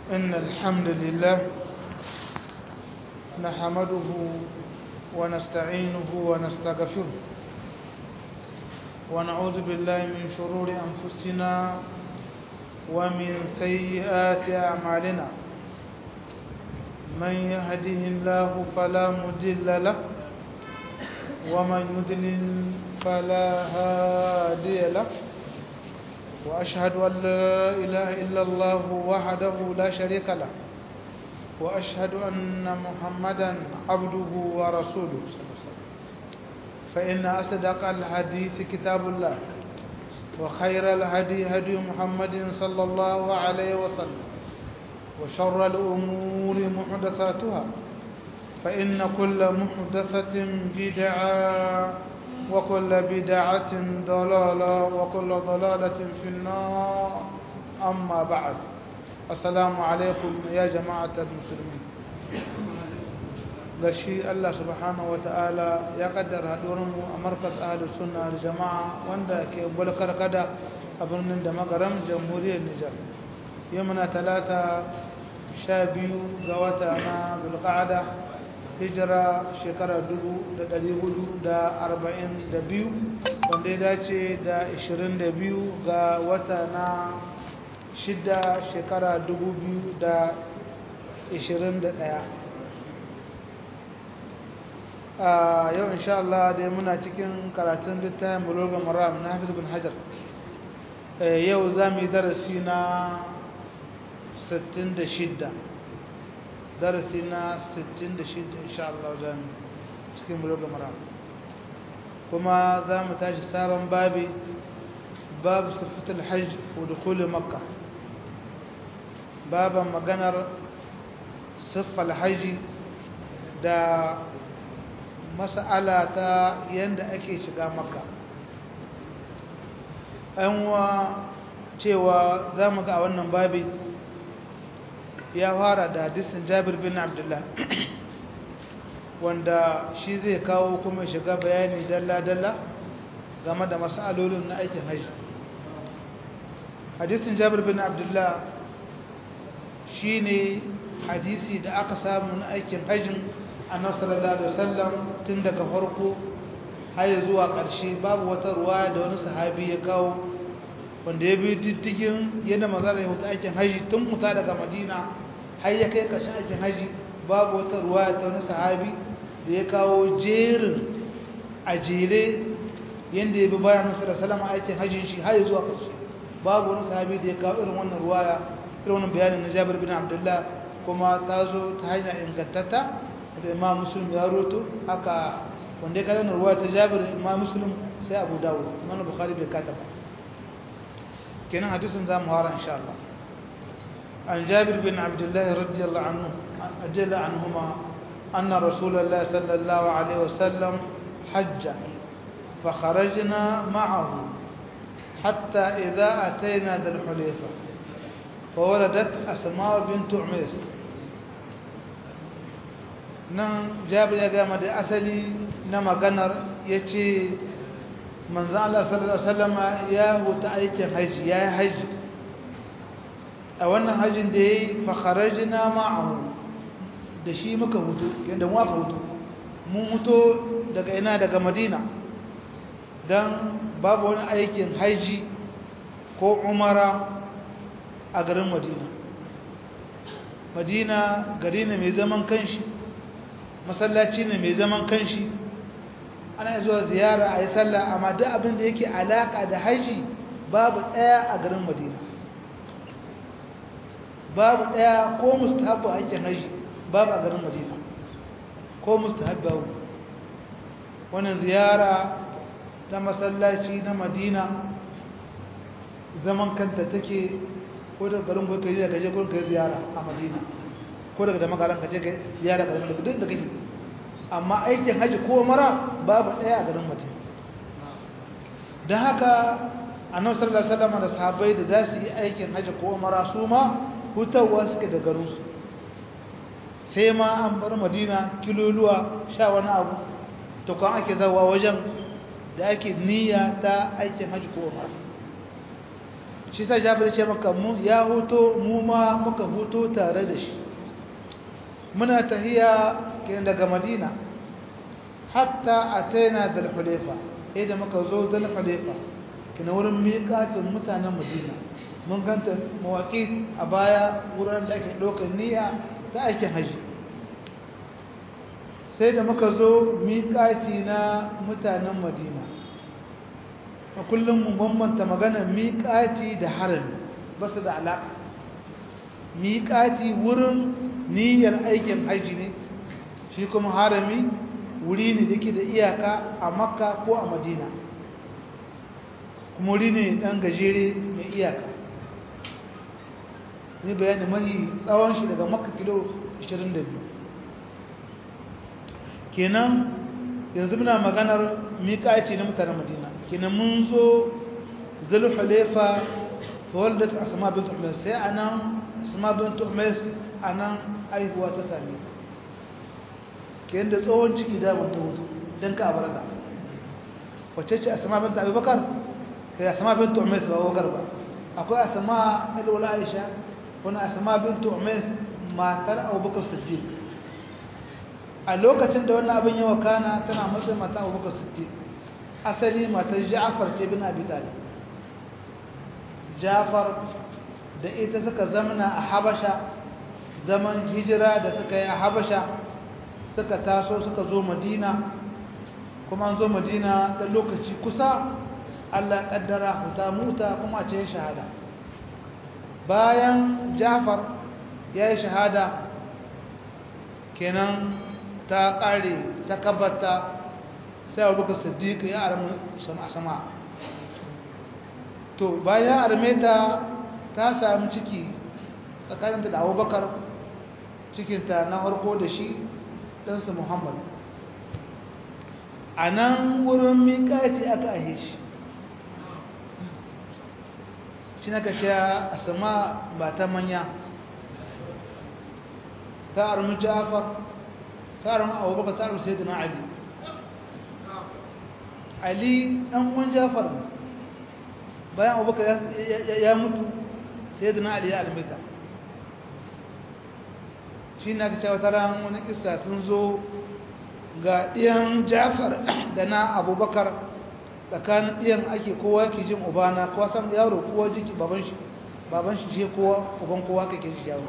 إن الحمد لله نحمده ونستعينه ونستغفره ونعوذ بالله من شرور أنفسنا ومن سيئات أعمالنا من يهده الله فلا مضل له ومن يضلل فلا هادي له وأشهد أن لا إله إلا الله وحده لا شريك له وأشهد أن محمدا عبده ورسوله فإن أصدق الحديث كتاب الله وخير الهدي هدي محمد صلى الله عليه وسلم وشر الأمور محدثاتها فإن كل محدثة بدعة وكل بدعة ضلالة وكل ضلالة في النار أما بعد السلام عليكم يا جماعة المسلمين gashi Allah subhanahu ta'ala ya kaddara haɗuwarmu a markas ahalus sunna da jama'a wanda ke bulkar kada a birnin da magaram jamhuriyar Nijar yau muna talata sha biyu ga wata na zulqa'ada hijira shekara dubu da ɗari hudu da arba'in da biyu wanda ya dace da ishirin da biyu ga wata na shida shekara dubu biyu da ishirin da ɗaya a yau insha Allah dai muna cikin karatun littafin bulogan maram na hafiz bin hajar yau za mu yi darasi na 66 darasi na 66 insha Allah za mu cikin bulogan maram kuma za mu tashi sabon babi babu sufitul hajj wa dukuli makka baban maganar siffal haji da mas'ala ta yadda ake shiga makka wa cewa za mu ga a wannan babi ya fara da hadisin jabir bin abdullah wanda shi zai kawo kuma shiga bayani dalla-dalla game da mas'alolin na aikin hajji hadisin jabir bin abdullah shi ne hadisi da aka samu na aikin hajjin annabi sallallahu alaihi wasallam tun daga farko har zuwa ƙarshe babu wata ruwa da wani sahabi ya kawo wanda ya bi diddigin yadda manzara ya huta aikin haji tun muta daga madina har ya kai ƙarshen aikin haji babu wata ruwa ta wani sahabi da ya kawo jerin a jere yadda ya bi bayan nasu da salama aikin hajjin shi har zuwa ƙarshe babu wani sahabi da ya kawo irin wannan ruwaya irin wannan bayanin na jabir bin abdullah kuma ta zo ta hanya ingantatta da imam muslim ya roto haka wanda ya karanta ruwa ta jabir imam muslim sai abu dawud imam bukhari bai kata ba kenan hadisin za mu hara insha Allah an jabir bin abdullah radiyallahu anhu ajalla anhuma anna rasulullah sallallahu alaihi wasallam hajja فخرجنا معه حتى إذا أتينا ذا الحليفة فولدت أسماء بنت عميس nan jabir ya gama da asali na maganar ya ce manzan Allah sallallahu Alaihi wasallama ya huta aikin haji ya yi haji a wannan hajjin da ya yi fakharaji na ma'ahu da shi muka hutu yadda mu aka hutu mun hutu daga ina daga madina don babu wani aikin haji ko umara a garin madina madina gari ne mai zaman kanshi masallaci ne mai zaman kanshi ana zuwa ziyara a yi sallah amma duk abin da yake alaka da haji babu ɗaya a garin madina babu ɗaya ko mustahabba aikin haji babu a garin madina ko mustahabba wani ziyara ta masallaci na madina zaman kanta take ko da garin kai da gaje gurin kai ziyara a madina ko daga da magaran ka je ka ziyara garin da duk da kake amma aikin haji ko mara babu daya a garin Madina dan haka annabi sallallahu alaihi wasallam da sahabbai da za su yi aikin haji ko mara su ma hutawa suke da garin su sai ma an bar Madina kiloluwa sha wani abu to kan ake zawa wajen da ake niyya ta aikin haji ko mara shi sa jabir ce maka mu ya hoto mu ma muka hoto tare da shi muna tahiya kenan daga madina hatta ataina dal hulefa sai da muka zo dal hulefa kina wurin miƙatin mutanen madina mun ganta mawaƙi a baya wurin da ake ɗaukar niyya ta aikin haji sai da muka zo miƙaci na mutanen madina a kullum mu bambanta magana miƙaci da harami ba su da alaƙa miƙaci wurin niyyar aikin haji ne shi kuma harami wuri ne da ke da iyaka a makka ko a madina kuma wuri ne ɗan gajere mai iyaka ne bayani mahi tsawon shi daga makka kilo 22 kenan yanzu muna maganar miƙaci na mutanen madina kenan mun zo zulhulefa fawaldat asma bint umais sai anan asma bint umais anan aihuwa ta same kenan da tsohon ciki da mun tawo dan ka abarka wacce ce asma bint abubakar kai asma bint umais ba abubakar ba akwai asma alwala aisha wani asma bint umais matar abubakar siddiq a lokacin da wannan abin yawa kana tana matsayin mata abubakar siddiq asali matar ja'far ce bin abi talib ja'far da ita suka zamana a habasha zaman hijira da suka yi a habasha suka taso suka zo madina kuma an zo madina da lokaci kusa allah kaddara huta muta kuma ce shahada bayan ja'far ya yi shahada kenan ta ƙare ta kabbata sai abubakar siddiq ya armi sama to bayan arme ta ta sami ciki tsakaninta da abubakar cikinta na harko da shi ɗansa muhammad a nan wurin miƙati aka ahe shi shi na kace a sama ba ta manya ta armi jafar ta armi abubakar ta armi sai na ali ali ɗan uwan jafar bayan abubakar ya mutu sai da na ali ya almita shi na ka cewa tara wani kisa sun zo ga ɗiyan jafar da na abubakar tsakanin ɗiyan ake kowa ke jin ubana kowa san yaro kowa jiki baban shi baban shi ce kowa uban kowa ka ke ji yaro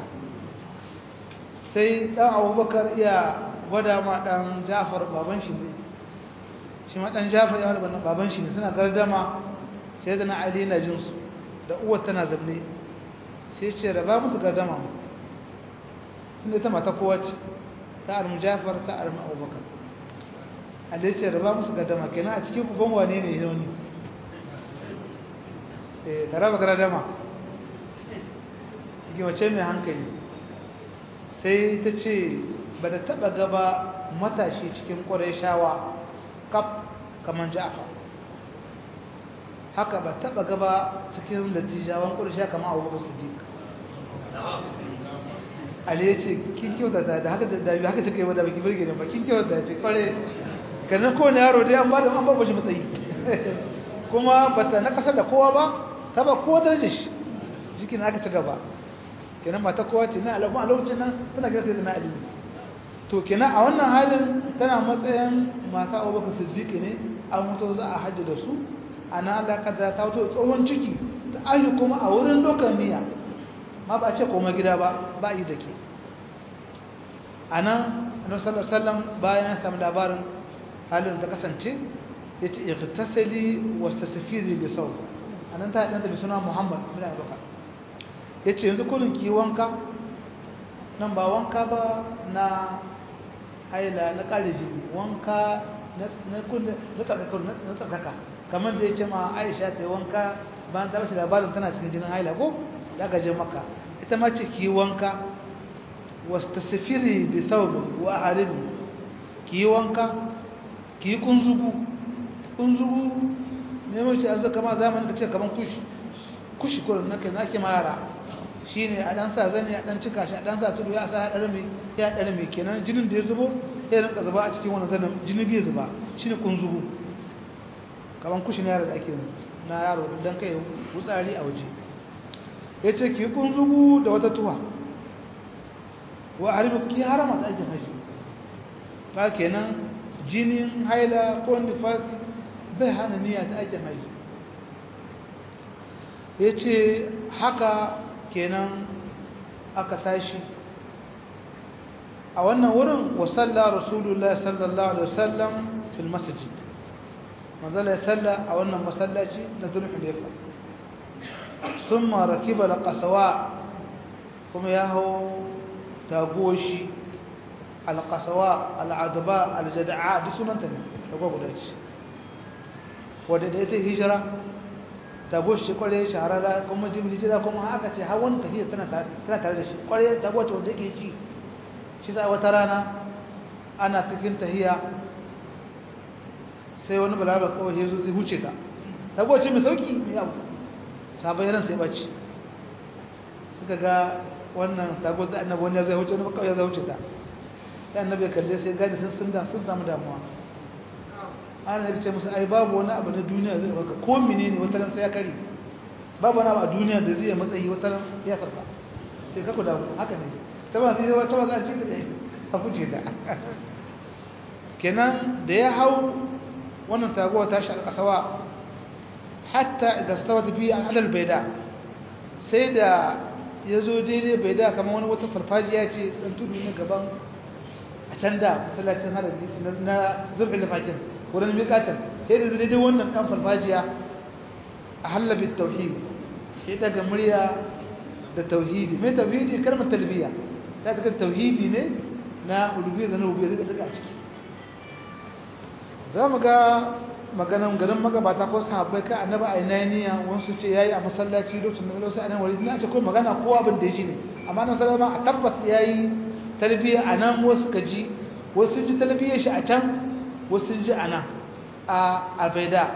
sai ɗan abubakar iya gwada ma ɗan jafar baban shi ne shi ma ɗan jafar ya wani baban shi ne suna gardama sai da na ali na jinsu da uwar tana zamne sai ce raba musu gardama mu inda ta mata kowa ce ta armi jafar ta armi abubakar ali ce raba musu gardama kenan a cikin uban wane ne yau ne ta raba gardama wace mai hankali sai ta ce ba da taɓa gaba matashi cikin ƙwarai shawa kaf kamar ja'afar haka ba taba gaba cikin dattijawan ƙurshe kamar abubakar siddiq ali ya ce kin kyauta da haka da haka take wadda baki birge ne ba kin kyauta da ce kware kanan kowane yaro dai an ba da an ba shi matsayi kuma ba ta na kasar da kowa ba ta ba kowa darajar shi jikin aka ci gaba kenan mata kowa ce na alaƙon a lokacin nan tana kira da na ali to kenan a wannan halin tana matsayin mata abubakar siddiq ne an mutu za a hajji da su ana alaƙa da ta wato tsohon ciki ta ayi kuma a wurin dokar niyya ma ba a ce koma gida ba ba yi da ke a nan annabi sallallahu alaihi bayan ya samu labarin halin ta kasance ya ce ightasali wastasfiri bi saw anan ta ɗanta bi suna muhammad bin abubakar ya ce yanzu kullum ki wanka nan ba wanka ba na haila na ƙare jini wanka na kullum na tsarkaka kamar da ya ce ma aisha ta yi wanka bayan ta bashi labarin tana cikin jinin haila ko da aka je maka ita ma ce ki yi wanka wasu ta sifiri bi saubin wa haribi ki yi wanka ki yi kunzugu kunzugu ne mace an zaka ma zamanin ka ce kamar kushi kushi kurin na kai nake ma yara shi ne a ɗan sa zane a ɗan cika shi a ɗan sa tudu ya sa ya ɗari mai ya ɗari mai kenan jinin da ya zubo ya rinka zuba a cikin wani zanen jini bai zuba shi ne kunzugu kaman kushin yaro da ake na yaro don kai wutsari a waje ya ce ki kunzugu da wata tuwa wa harbi ki harama da aikin haji ba kenan jinin haila ko nifasi bai hana niyya ta aikin haji ya ce haka kenan aka tashi a wannan wurin wasalla rasulullah sallallahu alaihi wasallam fil masjid manzala ya salla a wannan masallaci na zulhulaifa summa rakiba alqasawa kuma ya hau tagoshi alqasawa al'adba aljada'a duk sunanta ne daga guda ce wadda da ita hijira tagoshi kware shahararra kuma jin hijira kuma haka ce har wani tafiya tana tare da shi kware tagoshi wanda yake ji shi za wata rana ana cikin tahiya sai wani balabar kawai ya zo zai huce ta tagoshi mai sauki mai yawo sabon ran sai bacci suka ga wannan tagoshi da annabi wani zai huce wani kawai zai huce ta sai annabi ya kalle sai gani sun sun sun samu damuwa ana ya ce musu ai babu wani abu na duniya zai baka ko menene wata ran sai ya kare babu wani abu a duniya da zai matsayi wata ran ya sarfa sai ka ku damu haka ne ta ba sai wata wata ce da ta fice da kenan da ya hau wannan taguwa ta shi alƙasawa hatta idan stawat biya an alal baida sai da ya zo daidai baida kamar wani wata farfajiya ce dan tudu na gaban a can da masallacin harabi na zurfin lafakin wurin miƙatar sai da daidai wannan ɗan farfajiya a hallabin tauhid sai daga murya da tauhidi mai tauhidi kalmar talbiya ta cikin tauhidi ne na ulubiya da na rubiyar da daga a ciki za mu ga maganan garin magabata ko sahabbai kai annaba a inaniya wasu ce yayi a masallaci lokacin da wasu anan wuri ina ce ko magana ko abin da ji ne amma nan sallama a tabbas yayi talbiya anan wasu ka ji wasu ji talbiyar shi a can wasu ji anan a abaida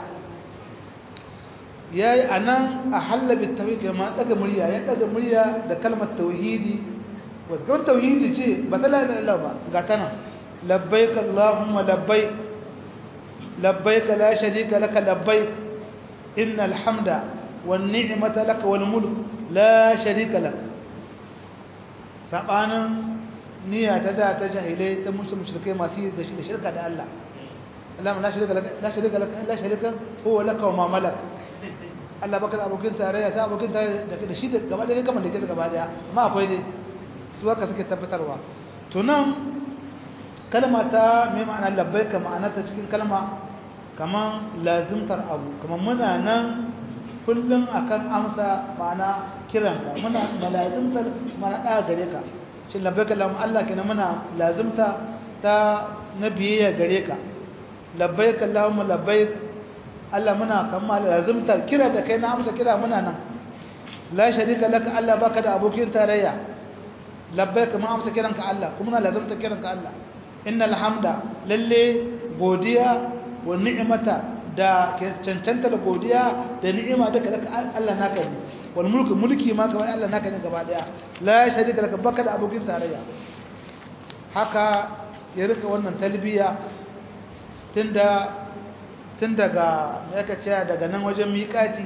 yayi anan a halabi tauhid ma daga murya ya daga murya da kalmar tauhidi wasu kalmar tauhidi ce ba ta la ilaha illallah ba ga tana labbaik allahumma labbaik لبيك لا شريك لك لبيك إن الحمد والنعمة لك والملك لا شريك لك سبحان نية تدا تجاهلي تمش مشركين ما سي ده شركة ده الله اللهم لا شريك لك لا شريك لك لا شريك هو لك وما ملك Allah baka da abokin tarayya sai abokin tarayya da shi da gaba da kamar da ke gaba daya amma akwai ne su haka suke tabbatarwa to nan kalma ta mai ma'ana labbaika ma'ana ta cikin kalma kaman lazimtar abu kaman muna nan kullum akan amsa ma'ana kiranka muna lazimtar mana da gare ka shi labbaika lamu Allah kenan muna lazimta ta nabiyya gare ka labbaika Allahumma labbaik Allah muna kamma lazimtar kira da kai na amsa kira muna nan la sharika laka Allah baka da abokin tarayya labbaika ma amsa kiranka Allah kuma muna lazimtar kiranka Allah innal hamda lalle godiya wa ni'mata da cancanta da godiya da ni'ima duka daga Allah naka ne wal mulku mulki ma kawai Allah naka ne gaba daya la sharika laka baka da abokin tarayya haka ya rika wannan talbiya tunda tun daga me aka ce daga nan wajen miƙati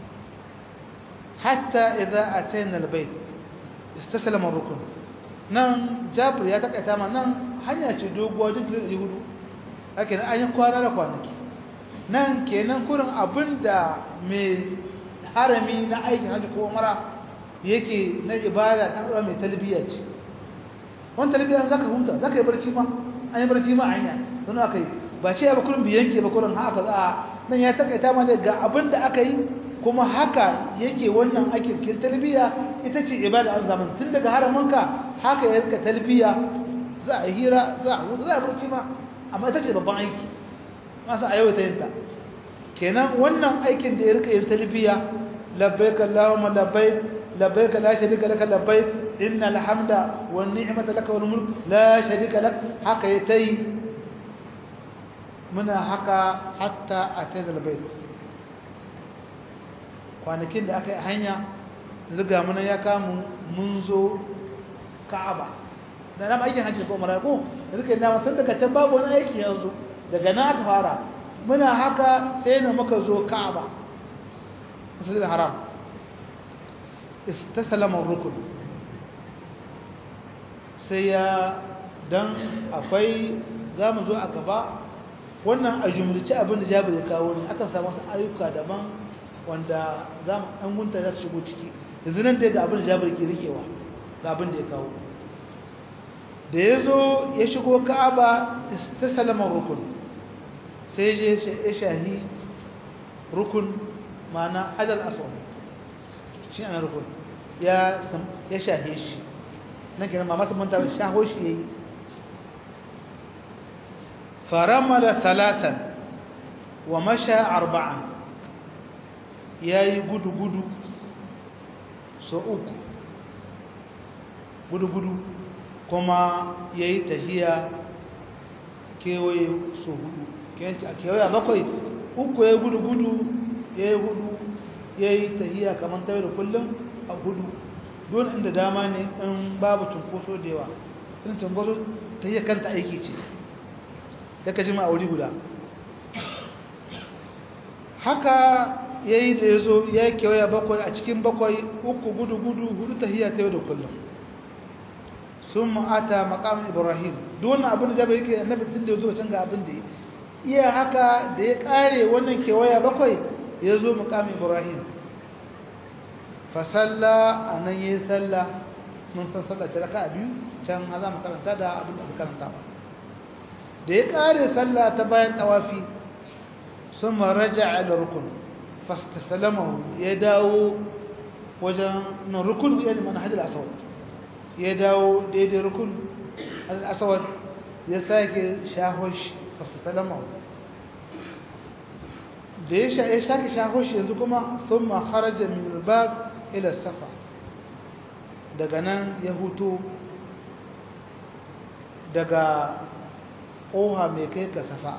hatta idza atayna albayt istaslama rukun nan jabir ya takaita ma nan hanya ce doguwa duk da hudu haka an yi kwana da kwanaki nan kenan kurin abinda mai harami na aikin hajji ko umara yake na ibada ta ɗaura mai talbiya ce wani talbiya za ka huta za ka yi barci ma an yi barci ma a hanya sun aka yi ba ce ya ba kurin biyanke ba kurin haka za a nan ya takaita ma ne ga abin da aka yi kuma haka yake wannan ake kin talbiya ita ce ibada a zaman tun daga haramanka haka ya rika talbiya za a hira za a hudu za a barci ma amma ita ce babban aiki masu a yawaita yin ta kenan wannan aikin da ya rika yin talbiya labbaik allahumma labbaik labbaik la sharika laka labbaik innal hamda wan ni'mata laka wal mulk la sharika lak haka yayi muna haka hatta atayna albayt kwanakin da aka yi hanya zuga muna ya kamu mun zo ka'aba da na aikin hajji ko umara ko da suka yi nama tun daga can babu wani aiki yanzu daga na aka fara muna haka sai na muka zo ka'aba masjidil haram istasalama rukun sai ya dan akwai za mu zo a gaba wannan a jumlace abin da jabir ya kawo ne akan samu wasu ayyuka daban wanda za mu ɗan gunta za su shigo ciki yanzu nan dai ga abin da jabir ke rikewa ga abin da ya kawo da ya zo ya shigo ka'aba ta salama rukun sai je ya shahi rukun ma'ana ajal aswad shi ana rukun ya shahe shi nan kenan ma masu manta shaho shi ya yi faramala talatan wa masha arba'an ya yi gudu-gudu so uku gudu-gudu kuma ya yi tahiya kewaye so hudu kewaye bakwai uku ya yi gudu-gudu ya yi hudu ya yi tahiya kamar tawaye da kullum a hudu don inda dama ne in babu cunkoso da yawa sun cunkoso tahiya kanta aiki ce daga jima a wuri guda haka ya yi da ya zo ya yi kewaya bakwai a cikin bakwai uku gudu-gudu hudu tahiya ta yau da kullum sun ma'ata makamun ibrahim duwannan abin da jabar yake annabi tun da ya zo can ga abin da ya iya haka da ya kare wannan kewaya bakwai ya zo makamun ibrahim fasalla a nan ya yi salla mun san sallace raka a biyu can haza makaranta da abin da aka karanta ba da ya kare sallah ta bayan tawafi sun maraja da rukun fastasalamahu ya dawo wajen na rukun ya mana hajjar asawad ya dawo daidai rukun asawad ya sake shahoshi fastasalamahu da ya sake shahoshi yanzu kuma sun ma harajar min bab ila safa daga nan ya hutu daga ƙoha mai kai ka safa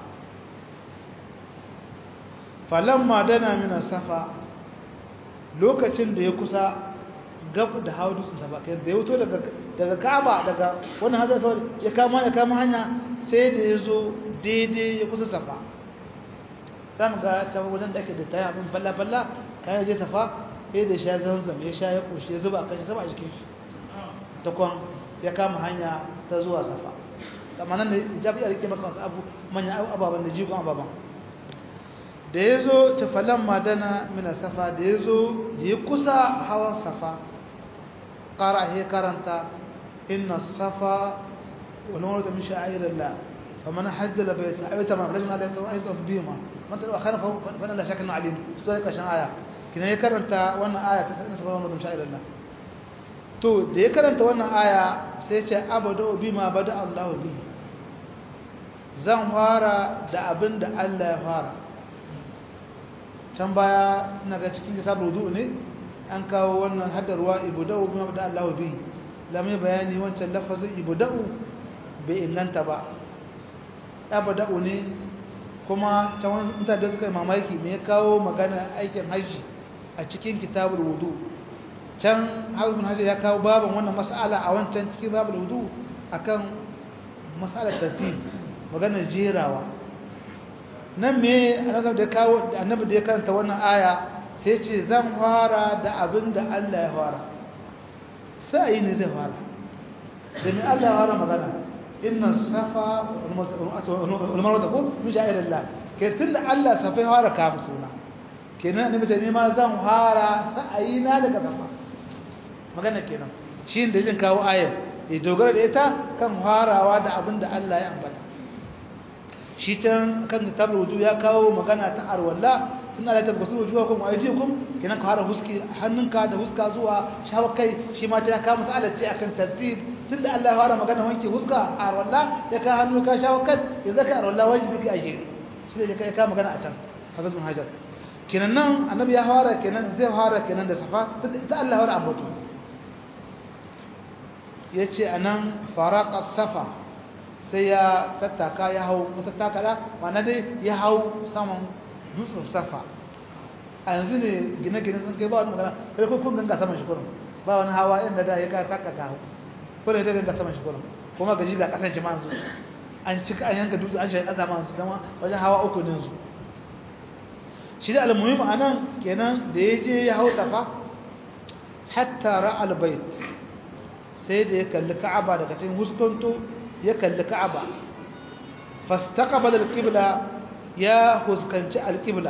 falamma dana mina safa lokacin da ya kusa gaf da hawa dutsen safa kai da ya wuto daga kaba daga wani hajjar sauri ya kama ya kama hanya sai da ya zo daidai ya kusa safa samu ga ta wajen da ake da tayi abin falla-falla kayan je safa sai da sha zanzam ya sha ya kushe ya zuba kan shi sama a jikin shi ta kwan ya kama hanya ta zuwa safa amma nan da ijabi a rike maka wasu abu manyan ababen da jikon ababen da ya zo tafalan madana mina safa da ya zo da ya kusa hawan safa ƙara ya karanta inna safa wani wani min sha'irar فمن حج لبيت أبيت ما رجل عليه أيضا في بيما من تلو أخيرا فأنا لا شك أنه عليم ذلك عشان آية كنا يكرنت وانا آية تسألنا سبحانه وتعالى شاء الله to da ya karanta wannan aya sai ce abadu bima bada Allah bi zan fara da abin da Allah ya fara can baya ina ga cikin kitab rudu ne an kawo wannan hadarwa ibudau bima bada Allah bi lamai bayani wancan lafazin ibudau bai inganta ba abada'u ne kuma can wani mutane da suka yi mamaki me ya kawo magana aikin hajji a cikin kitabul wudu can haifin hajji ya kawo baban wannan mas'ala a wancan cikin babul wudu akan mas'alar tartib maganar jerawa nan me annabi da kawo annabi da ya karanta wannan aya sai ce zan fara da abin da Allah ya fara sai ne zai fara da me Allah ya fara magana inna safa walmarwata ko min sha'irillah ke tunda Allah safa ya fara kama suna kenan ne mutane ma zan fara sa'ayi na daga safa magana kenan shi da zan kawo ayar ya dogara da ita kan farawa da abin da Allah ya ambata shi can kan kitabul wudu ya kawo magana ta arwalla suna da tabbasu wujuhakum wa aydiyakum kenan ka fara huski hannunka da huska zuwa shawakai shi ma ta kawo mas'alar ce akan tartib tunda Allah ya fara magana wanke huska a rawalla ya ka hannu ka shawo kan ya zaka a rawalla wajibi ka ajiri shi ne kai ka magana a can hafizul bin hajar kenan nan annabi ya fara kenan zai fara kenan da safa tunda ita Allah ya fara ambato yace anan faraqa safa sai ya tattaka ya hau tattaka da ma'ana dai ya hau saman dutsen safa a yanzu ne gine-gine sun kai ba wani magana kai kun ganga saman shi kurin ba wani hawa inda da ya ka taka ka hau kuna da ganga saman shi kuma kuma gaji ga kasan jama'a su an cika an yanka dutse an shi ƙasa ma su kama wajen hawa uku ne su shi da almuhim a nan kenan da ya je ya hau safa hatta ra'al bait sai da ya kalli ka'aba daga cikin huskanto ya kalli ka'aba fastaqbala al-qibla ya huskanci al-qibla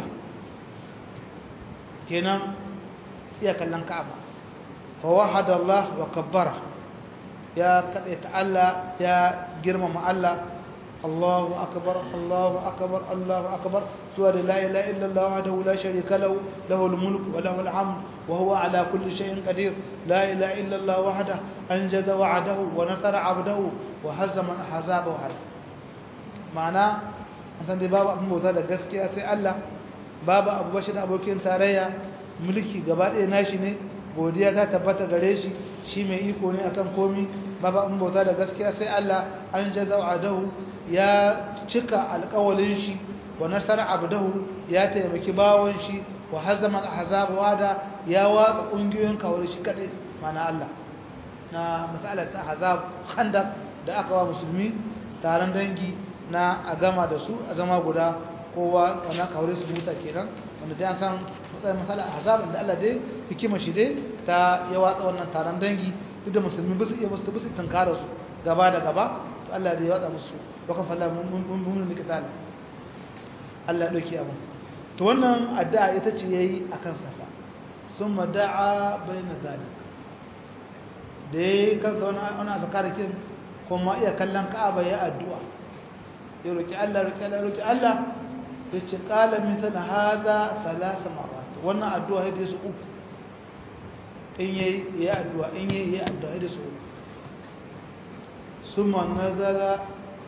kenan ya kallon ka'aba fa wahada Allah wa kabbara ya kadaita Allah ya girmama Allah Allahu akbar Allahu akbar Allahu akbar zuwa da la ilaha illa Allah wahdahu la sharika lahu lahul mulku wa lahul hamd wa huwa ala kulli shay'in qadir la ilaha illa Allah wahdahu anjaza wa'adahu wa nasara 'abdahu wa hazama ahzabahu wahdahu ma'ana san dai babu abin bauta da gaskiya sai Allah babu abu bashi da abokin tarayya mulki gaba ɗaya nashi ne godiya ta tabbata gare shi shi mai iko ne akan komi babu abin bauta da gaskiya sai Allah an jaza adahu ya cika alƙawalin shi wa nasara abdahu ya taimaki bawon shi wa hazama ahzab wada ya watsa kungiyoyin kawai shi kadai mana Allah na masalar ta ahzab khandaq da aka wa musulmi taron dangi na a gama da su a zama guda kowa wannan kawai su muta kenan wanda dai an san matsayin masala ahzab da Allah dai hikima shi dai ta ya watsa wannan taron dangi duk da musulmi ba su iya musu ba su tankara su gaba da gaba to Allah dai ya watsa musu wakan falla mun mun mun kital Allah dauki abu to wannan addu'a ita ce yayi akan safa summa da'a bayna zalik da yayi kanka wannan wannan zakara kin kuma iya kallon Ka'aba ya addu'a ya roki Allah roki Allah roki Allah yace qala mithla hadha thalath marrat wannan addu'a yadda su uku in yayi ya addu'a in yayi ya addu'a yadda su uku summa nazala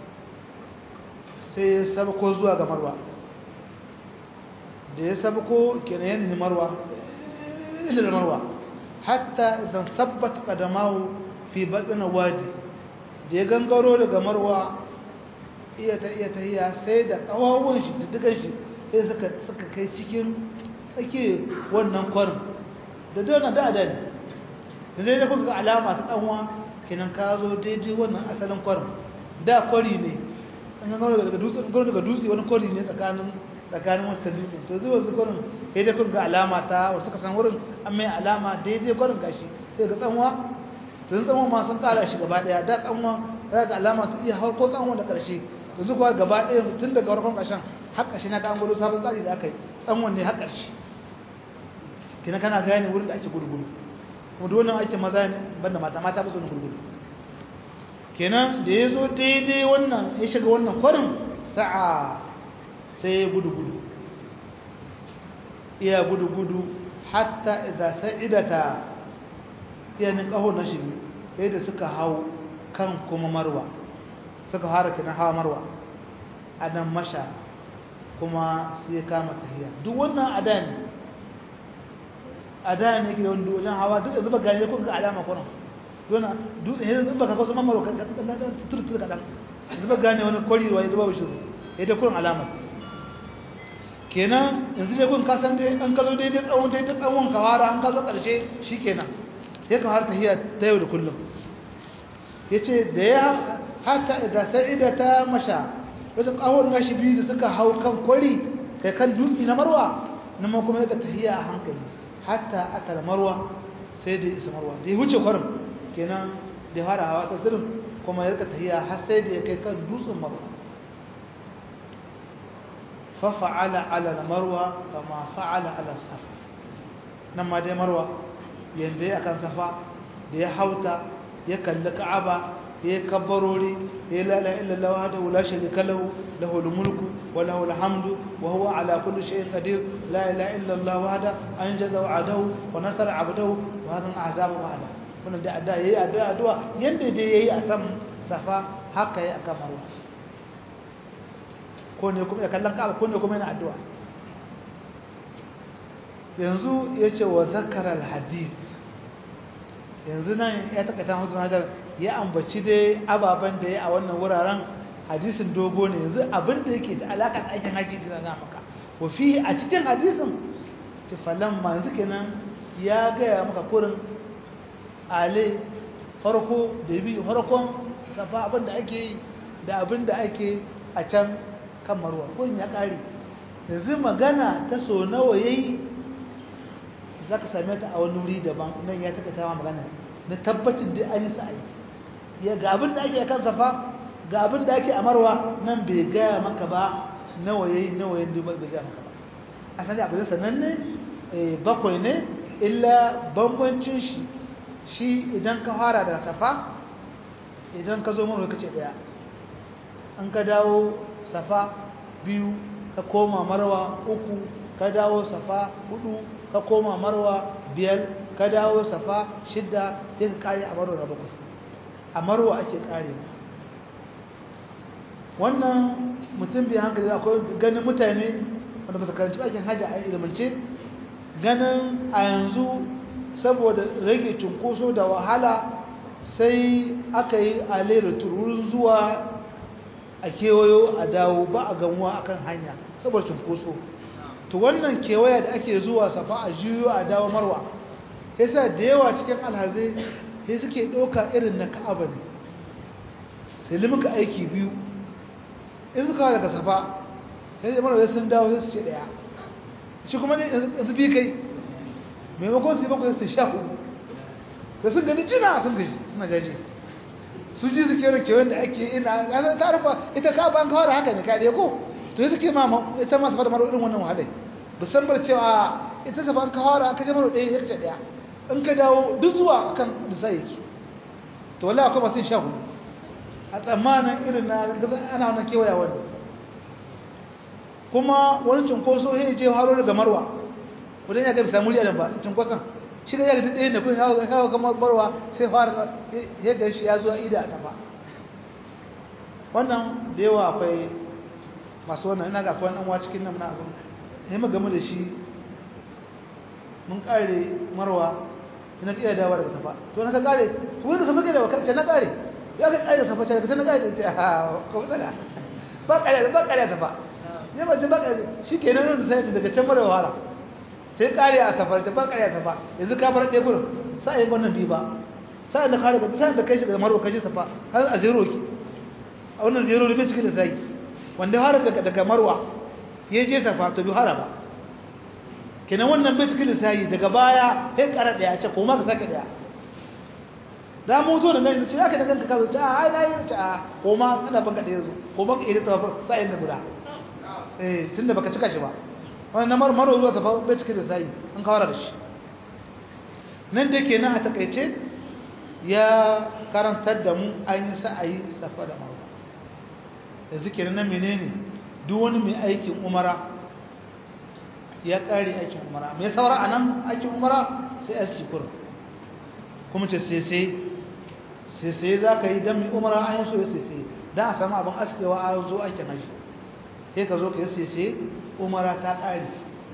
sai ya sabko zuwa ga marwa da ya sabko kenan yin marwa ila marwa hatta idan sabbata qadamahu fi batn wadi da ya gangaro daga marwa iya ta iya tahiya sai da kawawun shi da dukan shi sai suka suka kai cikin tsake wannan kwarin da dole da da ne zai da kuka alama ta tsanwa kenan ka zo daidai wannan asalin kwarin da kwari ne an gano daga dutse an daga dutse wani kwari ne tsakanin tsakanin wancan dutsen to zuwa su kwarin sai dai kun ga alama ta wasu ka san wurin an mai alama daidai kwarin gashi sai ga tsanwa tun tsanwa ma sun kara shi gaba daya da tsanwa za ga alama ta iya har ko tsanwa da karshe yanzu kuwa gaba daya tun daga farkon ƙarshen har ƙarshe na kan gudu sabon tsari da aka yi tsanwan ne har ƙarshe kina kana gane wurin da ake gurguru kuma duk wannan aikin maza ne banda mata mata ba su ne gurguru kenan da ya zo daidai wannan ya shiga wannan kwarin sa'a sai ya gudu gudu iya gudu gudu hatta idan sa'idata iyanin ƙaho na shi yadda suka hau kan kuma marwa suka fara kina hawa marwa a nan masha kuma sai ya kama tahiya duk wannan ada ne ada ne ke da wanda wajen hawa duk yanzu ba gane ko ga alama kwanan dona dutse ne zan baka kaso mamaro ka turtur kadan zuba gane wani kwari ruwa ya zuba bishi ya da kurin alama kenan yanzu dai kun kasan dai an kazo daidai tsawon daidai tsawon kawara an kazo karshe shikenan ya ka har tahiya ta yau da kullum yace da ya hatta idan sa'ida ta masha wata kawon nashi biyu da suka hau kan kwari kai kan dutse na marwa nan ma kuma ya tahiya a hankali hatta atal marwa sai da isa marwa da ya wuce kwarin kenan da fara hawa ta zirin kuma ya rika tahiya har sai da ya kai kan dutsen marwa fa fa'ala ala marwa kama fa'ala ala safa nan ma dai marwa yanda ya akan safa da ya hauta ya kalli ka'aba ya kabbarori ya la ilaha illallah wahdahu la sharika lahu lahul mulku wa lahul hamdu wa huwa ala kulli shay'in qadir la ilaha illallah wahda anjaza wa'adahu wa nasara 'abdahu wa hadha al'azabu wa'ada wannan da addu'a yayi addu'a addu'a yanda dai yayi a san safa haka yayi aka marwa ko ne kuma ya kallon ka ko ne kuma yana addu'a yanzu yace wa zakara al-hadith yanzu nan ya takaita mutu hadar ya ambaci dai ababen da ya a wannan wuraren hadisin dogo ne yanzu abin da yake da alaƙar aikin haji da na maka wa fi a cikin hadisin tifalan ma yanzu kenan ya gaya maka kurin ale farko da biyu farkon safa abin da ake yi da abin da ake a can kan marwa kurin ya ƙare yanzu magana ta so nawa ya yi za ka same ta a wani wuri daban nan ya taka tawa magana na tabbacin da an yi sa'ayi ya ga abin da ake kan safa ga abin da ake amarwa nan bai gaya maka ba nawa yayi nawa yayi bai gaya maka ba asali abu da sananne bakwai ne illa bambancin shi shi idan ka fara daga safa idan ka zo marwa kace daya an ka dawo safa biyu ka koma marwa uku ka dawo safa hudu ka koma marwa biyar ka dawo safa shidda sai ka kare a marwa na bakwai a marwa ake kare wannan mutum bai hankali akwai ganin mutane wanda ba su karanci aikin hajji a ilimance ganin a yanzu saboda rage cunkoso da wahala sai aka yi alera tururin zuwa a kewayo a dawo ba a gamuwa akan hanya saboda cunkoso to wannan kewaya da ake zuwa safa a juyo a dawo marwa yasa da yawa cikin alhazai sai suke ɗauka irin na ka'aba ne sai limuka aiki biyu in suka daga safa sai da marwa sun dawo sai su ce ɗaya shi kuma ne yanzu bi kai maimakon su yi bakwai su sha hudu da sun gani jina sun gaji suna jaji su ji su kewa kewan da ake ina ƙasar ta rufa ita ka ban kawar haka ne kaɗe ko to yi suke ma ita masu fada maro irin wannan wahalai musamman cewa ita ta ban kawar an kashe maro ɗaya ya ce ɗaya in ka dawo duk zuwa kan lissa yake to wala akwai masu sha hudu a tsammanin irin na ana wannan kewaya wani kuma wani cunkoso ya je haro daga marwa wajen ya gabi samu liyadan ba cunkoson shi ga yaga ɗaya da kun hawa kamar marwa sai fara ya ga shi ya zuwa ida a safa wannan da yawa akwai masu wannan ina ga akwai ɗan wa cikin nan na abin ya mu game da shi mun kare marwa ina ka iya dawa daga safa to na ka kare to wani ka safa ke da wakar na kare ya ka kare safa ce na kare da ce a ko tsala ba kare ba kare safa ne ba ce ba kare shi ke nan da sai daga can mara wahala sai kare a safar ta ba kare a safa yanzu ka bar ɗaya gurin sai yi wannan bi ba sai da kare ka sai da kai shi daga marwa kaje safa har a zero ki a wannan zero ne cikin da sai wanda har daga daga marwa ya je safa to bi hara ba kenan wannan bai cikin lissayi daga baya sai kara daya ce ko ma ka saka daya da mu to da gani ce aka da ganka ka zo ta ai nayi ta ko ma ina banka da yazo ko banka ida ta sai da guda eh tunda baka cika shi ba wannan namar maro zuwa ta bai cikin lissayi an kawara da shi nan da kenan a takaice ya karantar da mu an yi sa'ayi safa da marwa yanzu kenan nan menene duk wani mai aikin umara ya ƙare aikin umara mai saura a nan aikin umara sai a sikur kuma ce sai sai za ka yi don mai umara an yi so ya sai don a samu abin askewa a zo aikin haji sai ka zo ka yi sai umara ta ƙare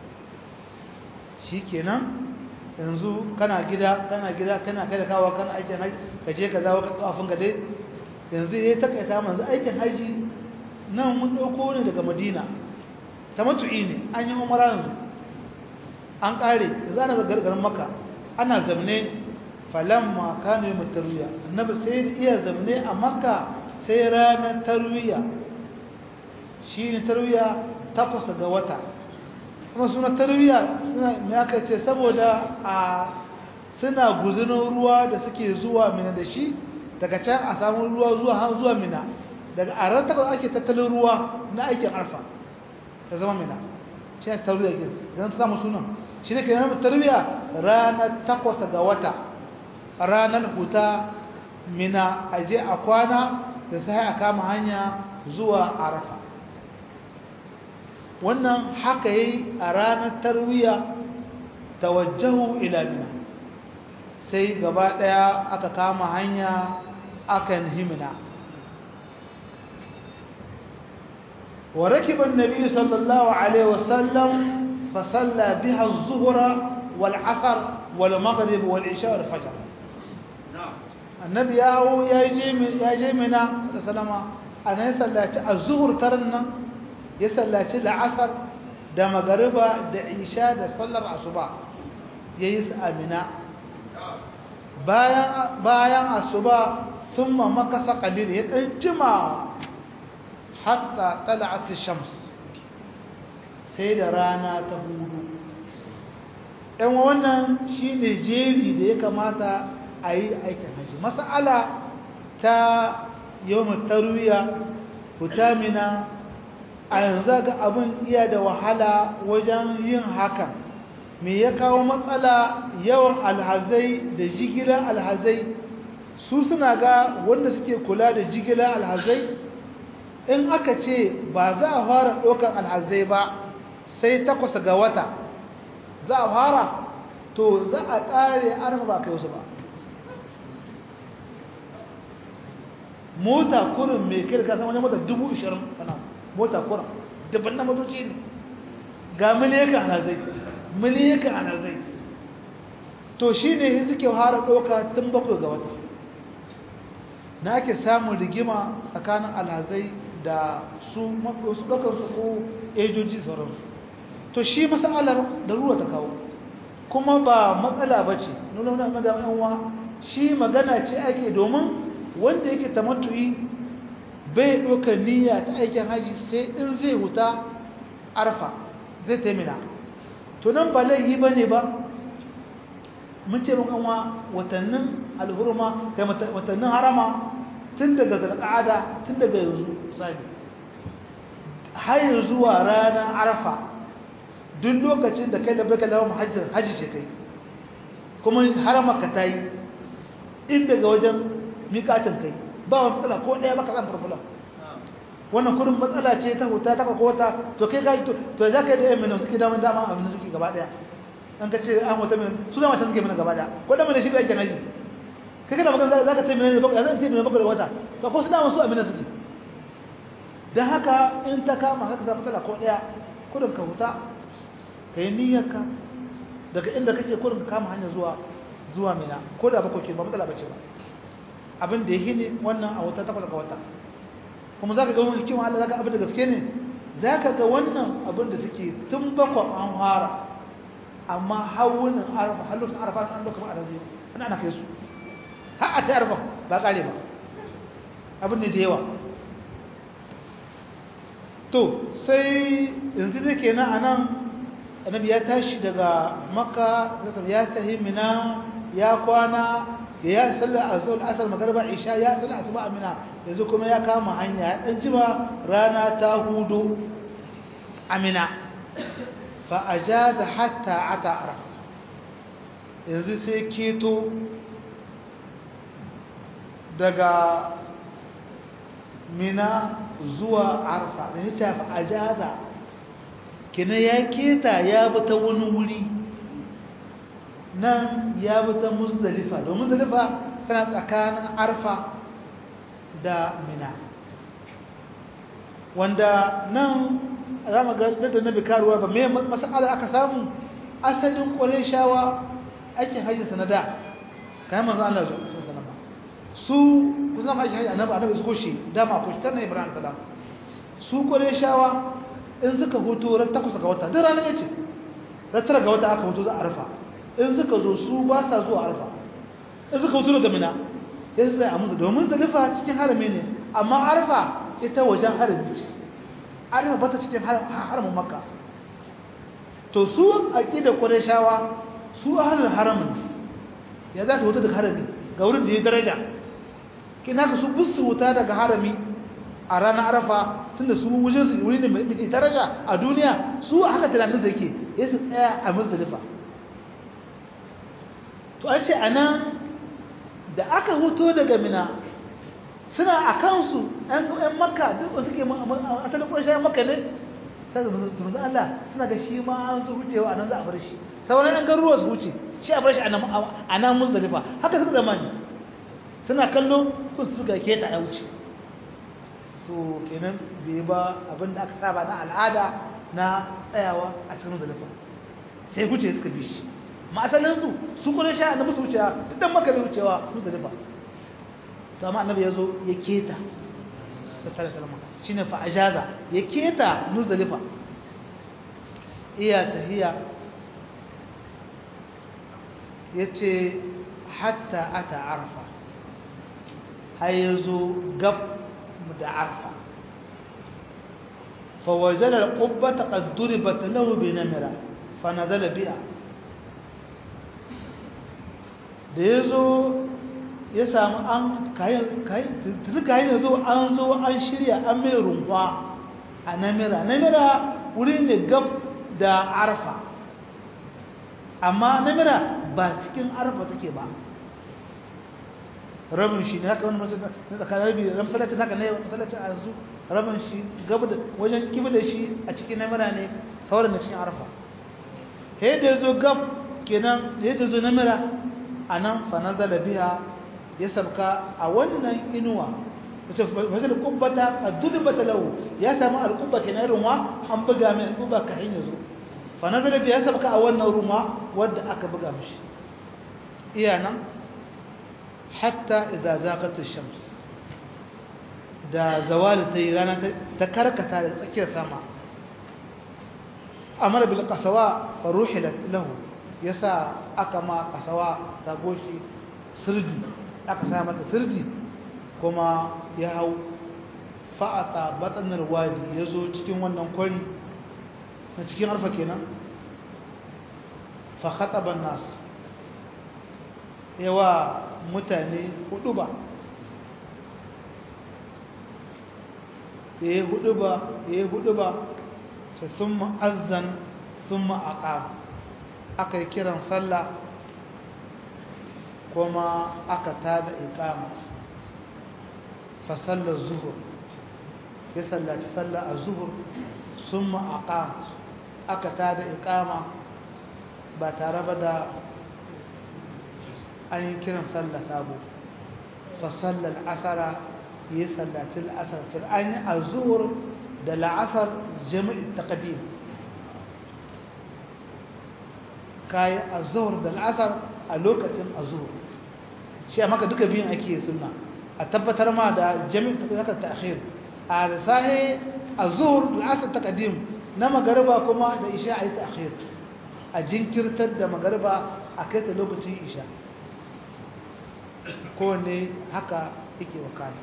shi kenan yanzu kana gida kana gida kana kai da kawo kana aikin haji ka je ka zawo ka kafin ka dai yanzu ya takaita manzu aikin haji nan mun ɗauko ne daga madina ta matu'i ne an yi umara yanzu an ƙare yanzu ana da gargarin maka ana zamne falamma kano yi mutaruya annabi sai iya zamne a maka sai ranar tarwiya shi ne tarwiya takwas ga wata kuma suna tarwiya suna mai aka ce saboda a suna guzunin ruwa da suke zuwa mina da shi daga can a samun ruwa zuwa har zuwa mina daga a ran takwas ake tattalin ruwa na aikin arfa ta zama mina shi ne tarwiya ke zan samu sunan shi ne ke nan tarwiya ranar takwas ga wata ranar huta mina a je a kwana da sai a kama hanya zuwa arafa wannan haka yi a ranar tarwiya tawajjahu ila mina sai gaba daya aka kama hanya akan himina وركب النبي صلى الله عليه وسلم فصلى بها الظهر والعصر والمغرب والعشاء والفجر النبي ياهو يا جيمنا صلى الله عليه وسلم أنا يسلى الظهر ترنا يسلى العصر da magariba da isha da sallar asuba yayi su amina bayan bayan asuba thumma makasa qalil ya dan jima hatta tala'at ash-shams sai da rana ta hudu ɗan wannan shi ne jeri da ya kamata a yi aikin hajji mas'ala ta yawon tarwiya hutamina a yanzu ga abin iya da wahala wajen yin haka me ya kawo matsala yawan alhazai da jigilar alhazai su suna ga wanda suke kula da jigilar alhazai in aka ce ba za a fara ɗaukar alhazai ba sai takwas ga wata za a fara to za a ƙare arfa ba kai wasu ba mota kurin mai kirka sama ne mota dubu ishirin kana mota kurin dubban na motoci ne ga miliyakan alhazai miliyakan alhazai to shi ne suke fara ɗauka tun bakwai ga wata na ake samun rigima tsakanin alhazai da su mafi wasu ɗaukarsu ko ejoji sauransu to shi matsalar da ruwa ta kawo kuma ba matsala ba ce nuna wani magana yanwa shi magana ce ake domin wanda yake tamattu'i bai ɗaukar niyya ta aikin haji sai in zai huta arfa zai taimina to nan ba laihi ba ne ba mun ce muka wa watannin alhurma kai watannin harama tun daga zarƙa'ada tun daga yanzu sabi har zuwa ranar arfa duk lokacin da kai da bai kalawar hajjin hajji ce kai kuma harama ka ta yi in daga wajen miƙatin kai ba wani matsala ko ɗaya baka zan farfula wannan kurin matsala ce ta huta ta kwakwa to kai gaji to za ka yi da yan mina suke damar dama abin da suke gaba ɗaya an ka ce an wata mina su dama can suke mina gaba ɗaya ko da mina shi aikin haji kai kana magana za ka ce mina ne bakwai zan ce mina bakwai da wata to ko su dama su a mina suke don haka in ta kama haka za matsala ko ɗaya kurin ka huta ka yi niyyarka daga inda kake kurin ka kama hanyar zuwa zuwa mina ko da bakwai ke ba matsala bace ba abin da ya hini wannan a wata takwas ga wata kuma za ka ga wani hikima Allah za ka abin da gaske ne za ka ga wannan abin da suke tun bakwa an fara amma hawunin arfa halittun arfa an lokacin arazi ana ana kai su har a ta arfa ba kare ba abin ne da yawa to sai yanzu da ke nan a nan annabi ya tashi daga makka ya tahi mina ya kwana ya sallar azul asar magarba isha ya sallar asuba amina yanzu kuma ya kama hanya ya dan jima rana ta hudu amina fa ajaza hatta ata araf yanzu sai keto daga mina zuwa arfa da ya fa ajaza kina ya keta ya bi ta wani wuri nan ya bi ta muzdalifa domin muzdalifa tana tsakanin arfa da mina wanda nan za mu ga da na bikaruwa ba mai masala aka samu asalin shawa aikin hajji sanada kayan manzan Allah su su sanaba su kusan aikin hajji annabi annabi su koshi dama koshi tana ibrahim salam su shawa in suka hutu ran takwas ga wata duk ranar yace ran tara ga wata aka hutu za a arfa in suka zo su ba sa zuwa arfa in suka hutu daga mina sai su a musu domin zalifa cikin harami ne amma arfa ita wajen harami ce arfa ba ta cikin haramin makka to su aqida qurayshawa su ahlul haramin ya za su hutu daga harami ga wurin da ya daraja kina ka su busu wuta daga harami a ranar arfa tunda su wajen su wuri ne mai daraja a duniya su haka tunanin da yake ya su tsaya a muzdalifa to an ce anan da aka huto daga mina suna a kansu ‘yan makka duk suke asalin ƙunshayen makka ne sai da Allah suna ga shi ma an su wucewa a nan za a bar shi sauran ‘yan garuruwa su wuce shi a bar shi a nan muzdalifa haka suka zama ne suna kallo sun suka keta ya wuce to kenan bai ba abin da aka saba na al'ada na tsayawa a cikin muzdalifa sai wuce suka bi shi ma asalin su su kuma sha annabi su wucewa duk dan maka bai wucewa muzdalifa to amma annabi yazo ya keta sallallahu alaihi wasallam shine fa ajaza ya keta muzdalifa iya tahiya yace hatta ata arfa har yazo gab da arfa فوجد القبة قد ضربت له بنمرة فنزل بها da ya zo ya samu an kayan ya zo an zo an shirya an mai rumfa a namira namira wuri ne gab da arfa amma namira ba cikin arfa take ba rabin shi ne haka wani masallaci na tsakanin rabi ran masallacin haka ne masallacin a yanzu rabin shi gaba da wajen kibi da shi a cikin namira ne sauran na cikin arfa he da ya zo gab kenan da ya zo namira a nan fanazar da biya ya sabka a wannan inuwa wace fasil kubbata a dulbata lahu ya samu alkubba kenan runwa an buga mai alkubba ka hanyar zo fanazar da biya ya sabka a wannan runwa wadda aka buga mishi iya nan hatta idza zaqat ash-shams da zawali tayi rana ta karkata da tsakiyar sama amara bil qasawa fa ruhilat lahu yasa aka ma qasawa ta goshi sirdi aka sa mata sirdi kuma ya hau fa'ata batsanar wadi yazo cikin wannan kwari na cikin arfa kenan fa khataba an-nas yawa mutane hudu ba ya yi hudu ba ya yi hudu ba ta sun ma'azan sun ma'aƙa aka yi kiran sallah kuma aka tada iƙama fasallar zuhur ya sallaci sallah a zuhur sun ma'aƙa aka tada iƙama ba tare ba da an yi kiran sallah sabo fa sallar asara yi sallaci al'asar fil an yi a zuwar da la'asar jami'in taqdim kayi a zuwar da la'asar a lokacin a zuwar shi a maka duka biyun ake suna a tabbatar ma da jami'in taqdim ta'khir a da sahi a zuwar da la'asar taqdim na magariba kuma da isha a yi ta'khir a jinkirtar da magariba a kai ta lokacin isha kowane haka yake wakana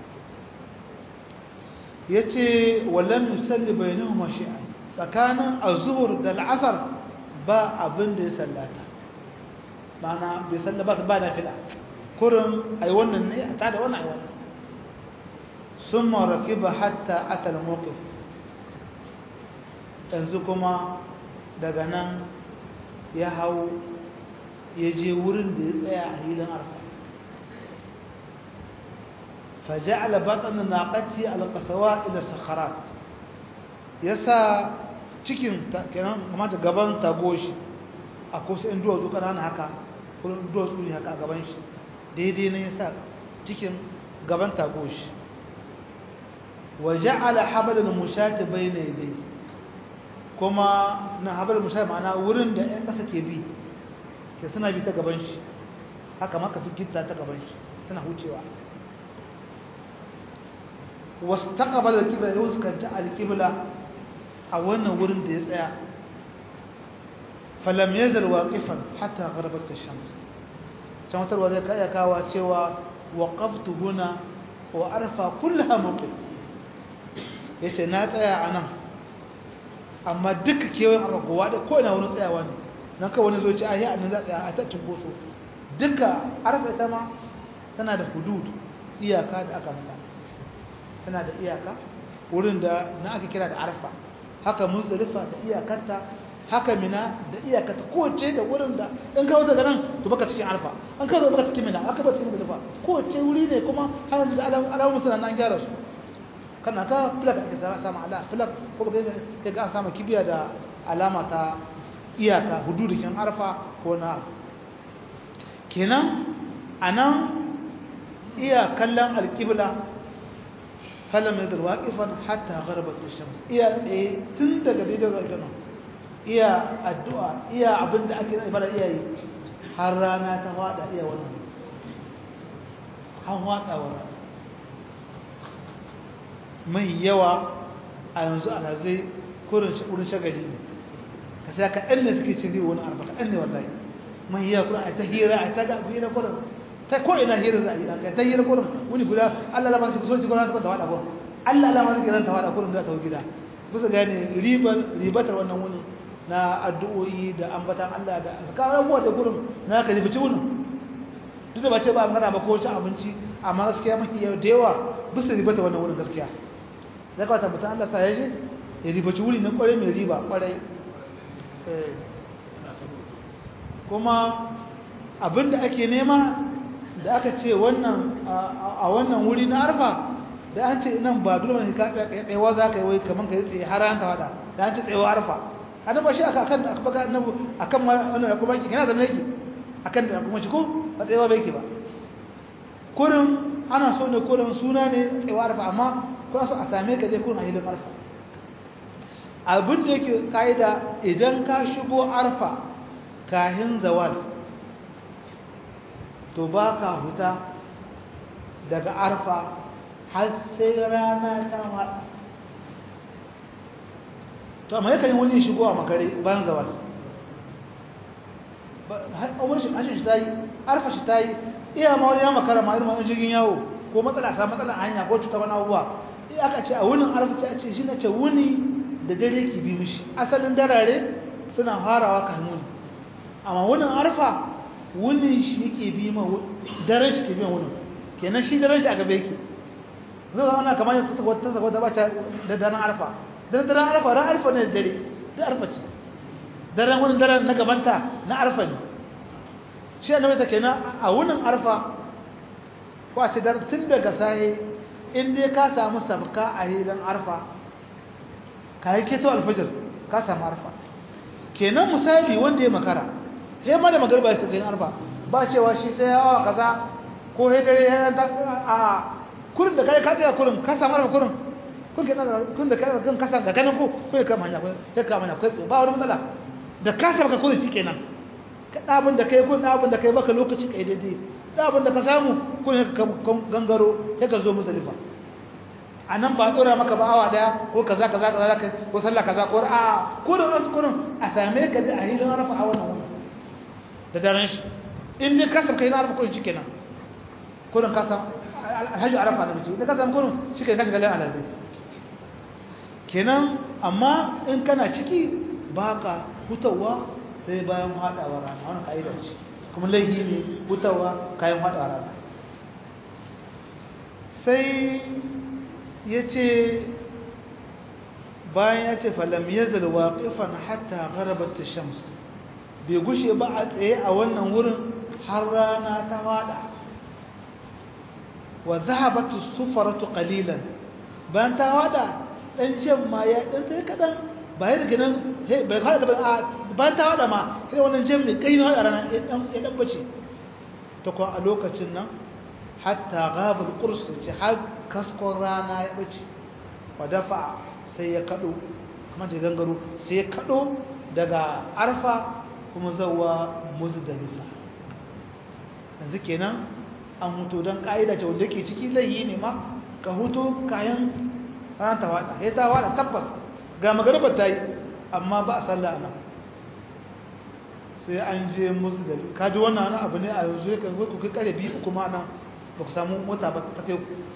ya ce wallan musalli bai nuhu mashi'a tsakanin azuhur da al'asar ba abin da ya sallata mana bai sallaba ba na fila kurin a yi wannan ne a tada wannan a yi wannan sun maraki ba hatta atal mokif yanzu kuma daga nan ya hau ya je wurin da ya tsaya a hilin arfa فجعل بطن ناقتي على القسواء الى الصخرات yasa cikin kenan kamata gaban tagoshi akwai su ɗan duwatsu ƙanana haka kuma duwatsu ne haka a gaban shi daidai ne yasa cikin gaban tagoshi wa ja'ala habalan mushati bayna yadayhi kuma na habalan mushati ma'ana wurin da ƴan ƙasa ke bi ke suna bi ta gaban shi haka maka su gitta ta gaban shi suna hucewa واستقبل القبلة يوسكنت القبلة a wannan wurin da ya tsaya falam yazal waqifan hatta gharabat ash-shams can wata zai kai kawa cewa waqaftu huna wa arfa kullaha mawqif yace na tsaya anan amma duka kewayen arfa kowa da ko ina wurin tsayawa ne nan kawai wani zo ce ayi annan za tsaya a ta cinkoso duka arfa ita ma tana da hudud iyaka da aka mata tana da iyaka wurin da na aka kira da arfa haka muzdalifa da iyakarta haka mina da iyakata kowace da wurin da in kawo daga nan to baka cikin arfa an kawo baka cikin mina aka ba cikin muzdalifa kowace wuri ne kuma har da alamun suna nan gyara su kana ka filak ake sama ala filak ko ba kai ga sama kibiya da alama ta iyaka hududukin arfa ko na kenan anan iya kallon alkibla falam yazal waqifan hatta gharabat ash-shams iya tsaye tun daga daidai ga gano iya addu'a iya abinda ake na ibada iya yi har rana ta fada iya wannan har fada wannan mai yawa a yanzu alhazai kurin wurin shagali ne ka sai ka ɗan ne suke cin riwa wani arba ka ɗan ne wallahi mai yawa kurin a ta hira a ta ga hira kurin ta ko ina hira za a yi ka ta hira kurin wuni guda Allah lama suke soci kurin ta wada kurin Allah lama suke ran ta wada kurin da ta gida bisa gane ribar ribatar wannan wuni na addu'o'i da ambatan Allah da sakarar abubuwa da kurin na ka ribici wunin duk da ba ce ba magana ba ko cin abinci amma gaskiya mafi yau da yawa bisa riba ta wannan wurin gaskiya ya kawata mutum Allah sa ya je ya ribaci wuri na kwarai mai riba kwarai kuma abinda ake nema da aka ce wannan a wannan wuri na arfa da an ce nan ba dole ne ka tsayawa za ka yi wai kamar ka yi tsaye har an ka wada da an ce tsayawa arfa annabi ba shi aka akan aka baka annabi akan wannan kuma yana zama yake akan da kuma shi ko ba tsayawa bai yake ba kurin ana so ne kurin suna ne tsayawa arfa amma kuna so a same ka dai kurin a hilin arfa abin da yake ka'ida idan ka shigo arfa kahin zawal to ba ka huta daga arfa har sai rana ta haɗa to amma yakan yi wani shigo a makare bayan zawal hashin shi ta yi arfa shi ta yi iya ma wani ya makara ma irin wani jirgin yawo ko matsala sa matsala hanya ko cuta wani abubuwa aka ce a wunin arfa ta ce shi na ce wuni da dare ki bi mishi asalin darare suna farawa kan wuni amma wunin arfa wunin shi yake bi ma daren shi ke bi wunin kenan shi daren shi a gaba yake zai zama ana kamar yadda ta sako ta bata da daren arfa dan daren arfa ran arfa ne da dare da arfa ce daren wani daren na gabanta na arfa ne shi annabi ta kenan a wunin arfa ko a ce tun daga sahe in dai ka samu sabka a hidan arfa ka yi keto alfajir ka samu arfa kenan misali wanda ya makara sai ma da magarba ya sabbin arfa ba cewa shi sai yawa kaza ko sai dare ya a kurin da kai ka tsaya kurin ka samu arfa kurin kun ke kun da kai kan kasa ga ganin ku ko ya kama hanya ko ya kama hanya ko ba wani matsala da ka samu ka kurin shikenan ka dabin da kai kun dabin da kai baka lokaci kai daidai dabin da ka samu kun ka gangaro sai ka zo muzdalifa a nan ba tsora maka ba awa daya ko kaza kaza kaza ko sallah kaza ko a ko da wasu kurin a same ka da a hilin arafa a wannan wani da daren shi in dai kasar kai na arafa kurin shi kenan kurin ka samu alhaji arafa na bici da ka samu kurin shi kai kashi galin alazai kenan amma in kana ciki ba ka hutawa sai bayan haɗawa rana wani ka'idar ce kuma laifi ne hutawa kayan haɗawa rana sai ya ce bayan ya ce falam ya zalwa ƙifan hatta gharabat shams bai gushe ba a tsaye a wannan wurin har rana ta wada wa zahabat sufaratu qalilan bayan ta wada dan jan ma ya dan sai kadan ba ya daga nan bai fara da bayan ta wada ma kai wannan jan mai kai na wada rana ya dan ya dan bace to ko a lokacin nan hatta ghabal qurs ci har kaskon rana ya bace wa dafa sai ya kado kuma je gangaro sai ya kado daga arfa kuma zawa muzdalifa yanzu kenan an huto don ka'ida ce wanda ke ciki zai yi ne ma ka huto kayan ranar ta wada ya ta wada tabbas ga magaribar ta yi amma ba a sallah nan sai an je muzdalifa kaji wannan abu ne a yanzu ya kan ku kai kare biyu kuma nan ba ku samu mota ba ta kai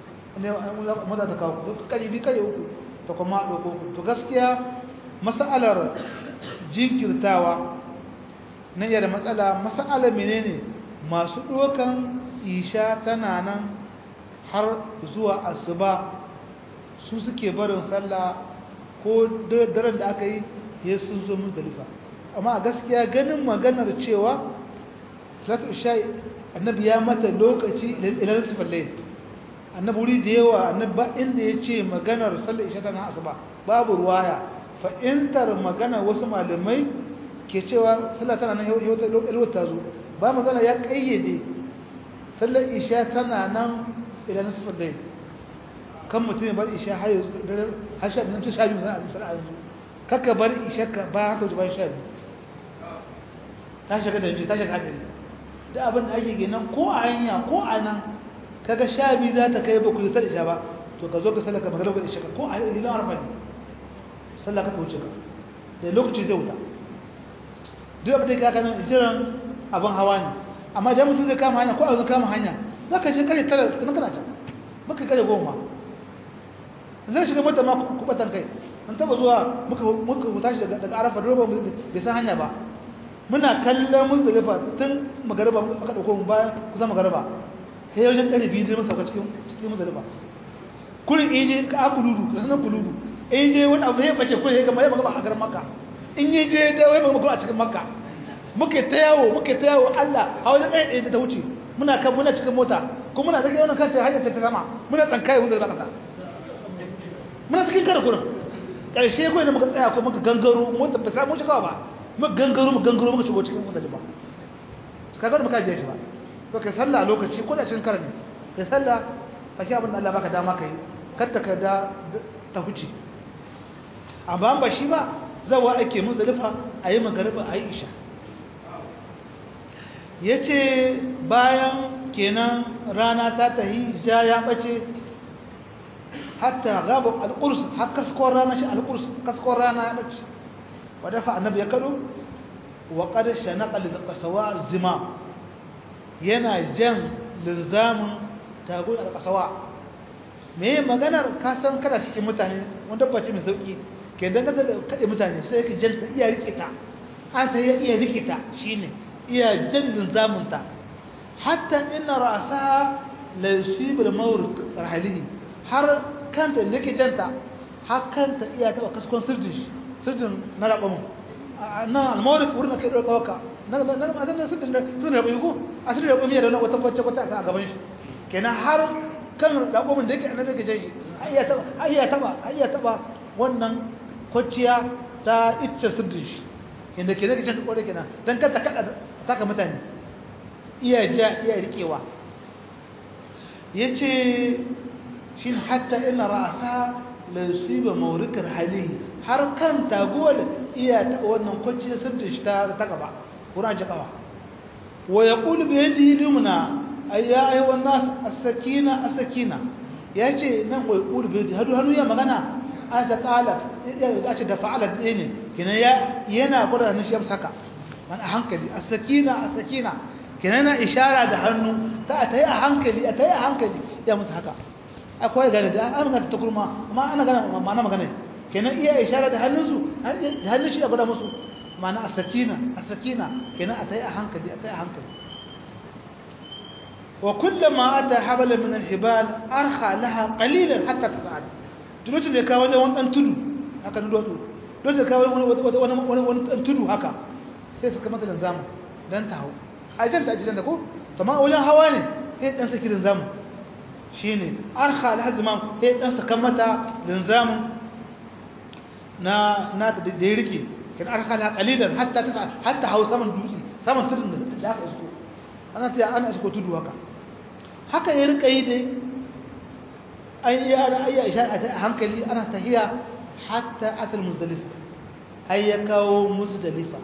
mota ta kawo kare biyu kare uku ta kuma ɗauko ku to gaskiya mas'alar jinkirtawa nan yada matsala mas'alar menene masu ɗaukan isha tana nan har zuwa asuba su suke barin sallah ko daren da aka yi ya sun zo muzdalifa amma a gaskiya ganin maganar cewa salatu isha annabi ya mata lokaci ilan sifar layin annabi wuri da yawa annabi ba inda ya ce maganar sallar isha tana asuba babu ruwaya fa'intar magana wasu malamai ke cewa sallah tana nan yau ta zo ba magana ya kayyade sallar isha tana nan ilan sifar layin kan mutum ya bar isha har sha biyu sha biyu na a yanzu kaka bar isha ka bayan haka bayan sha biyu ta shiga da yanci ta shiga hadari da abin da ake ginin ko a hanya ko a nan kaga sha biyu za ta kai ba ku yi sallar isha ba to ka zo ka sallaka magana ka isha ka ko a hilin arfa ne sallaka ta wuce ka da lokaci zai wuta duk abin da ka kanan jiran abin hawa ne amma idan mutum zai kama hanya ko a zai kama hanya za ka je kare tara kana kana can baka kare goma zai shiga mata ma kubatan kai an taba zuwa muka muka tashi daga daga arafa roba bai san hanya ba muna kallon muzdalifa tun magariba aka dauko mu bayan kusa magariba sai wajen ɗari biyu zai masa cikin cikin muzdalifa kullum in je ka kuludu ka sanar kuludu in je wani abu ya bace kullum ya gama ya magana a garin makka in yi je da wai magana a cikin makka muke ta yawo muke ta yawo Allah a wajen ɗaya ɗaya ta wuce muna kan muna cikin mota kuma muna zage wannan kanta hanyar ta sama muna tsankaye wanda za ka sa muna cikin kare kurin ƙarshe kawai da muka tsaya ko muka gangaro mota ba samu shigawa ba muka gangaro muka gangaro muka shigo cikin mota ba ka ga da muka je shi ba to kai sallah a lokaci ko da cikin kare ne kai sallah ba shi abin da Allah baka dama kai kar ta ka da ta huce amma ba shi ba zawa ake muzdalifa ayi magariba ayi isha ya ce bayan kenan rana ta tahi ja ya ɓace hatta gaba alƙurs har kaskon rana shi alƙurs kaskon rana ya ɓace wadda fa annabi ya kaɗo wa ƙarshe na ƙalli da ƙasawa zima yana jan linzamin tago da ƙasawa me maganar kasan kada cikin mutane wanda ba ce mai sauƙi ke dangata kaɗe mutane sai ka janta iya riƙe ta an ta iya riƙe ta shi ne iya jandin zamunta hatta ina rasa la yusibu al-mawrid rahalihi har kanta da yake janta har kanta iya taba kaskon sirdin shi sirdin na rabamu na al-mawrid wurin da kai dauka waka na na na adan sirdin da sirdin rabamu ko a sirdin rabamu da wata wacce wata a gaban shi kenan har kan rabamun da yake annabi ke janshi iya taba iya taba iya taba wannan kwaciya ta icce sirdin shi inda ke zai janta kore kenan don kanta kada taka mutane iya ja iya rikewa ya ce shi hatta ina rasa laisuwa maurikar hali har kan taguwar iya taɓa wannan kwanci da sirtin shi ta gaba wurin aji kawa wa ya ƙulu bai yadda yi dumuna a ya aiwon nasu a sakina a sakina ya ce nan wa ya ƙulu bai yadda hannu ya magana an ta ƙala ya ce da fa'ala ɗaya ne kenan yana gwada hannun shi ya saka man a hankali a sakina a sakina kenan na ishara da hannu ta a ta yi a hankali a ta yi a hankali ya musu haka akwai gane da an magana ta kurma amma ana gana ma'ana magana kenan iya ishara da hannunsu hannun shi ya gwada musu ma'ana a sakina a sakina kenan a ta yi a hankali a ta yi a hankali wa kullama ata habala min al-hibal arkha laha qalilan hatta tas'ad tulutun da ka wajen wani dan tudu haka dudu don da kawo wani tudu haka sai suka mata linzamu don ta hau a janta a janta ko ta ma wajen hawa ne sai ɗan saki linzamu shi ne an hali hazima sai ɗan saka mata linzamu na ta da ya rike kan an hali kalilan hatta ta hatta hau saman dutse saman tudun da aka isko ana ta ana isko tudu haka haka ya rika yi dai an yi ana ayya ishara a hankali ana tahiya hatta atal muzdalifa har ya kawo muzdalifa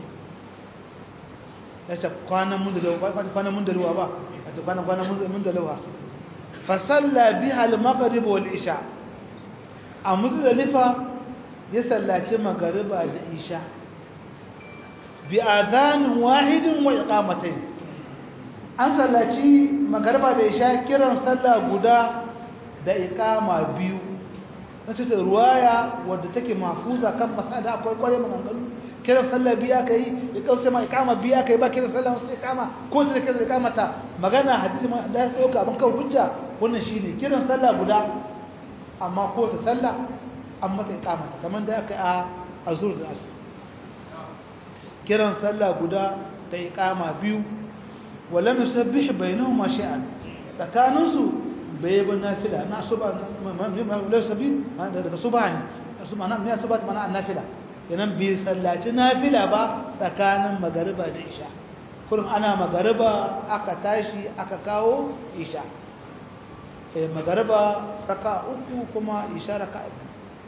ya ce kwanan muzdalifa kwanan muzdalifa ba a ce kwanan kwanan muzdalifa fa salla biha al-maghrib wal isha a muzdalifa ya sallaci magariba da isha bi adhan wahidin wa iqamatayn an sallaci magariba da isha kiran sallah guda da iqama biyu na ce ruwaya wadda take mafuza kan masada akwai kware maganganu kiran sallah biya ka yi ya kauce ma ikama biya ka yi ba kiran sallah wasu ikama ko ta kiran ikama ta magana hadisi ma da ya ɗauka abin kawai hujja wannan shine kiran sallah guda amma ko ta sallah an mata ikama ta kamar da aka yi a azur da asu kiran sallah guda da ikama biyu wala musabbih bainahuma shay'an tsakaninsu bai ba nafila na suba na sabi daga suba ne suba na ne suba mana nafila kenan bai sallaci nafila ba tsakanin magariba da isha kullum ana magariba aka tashi aka kawo isha eh magariba raka uku kuma isha raka uku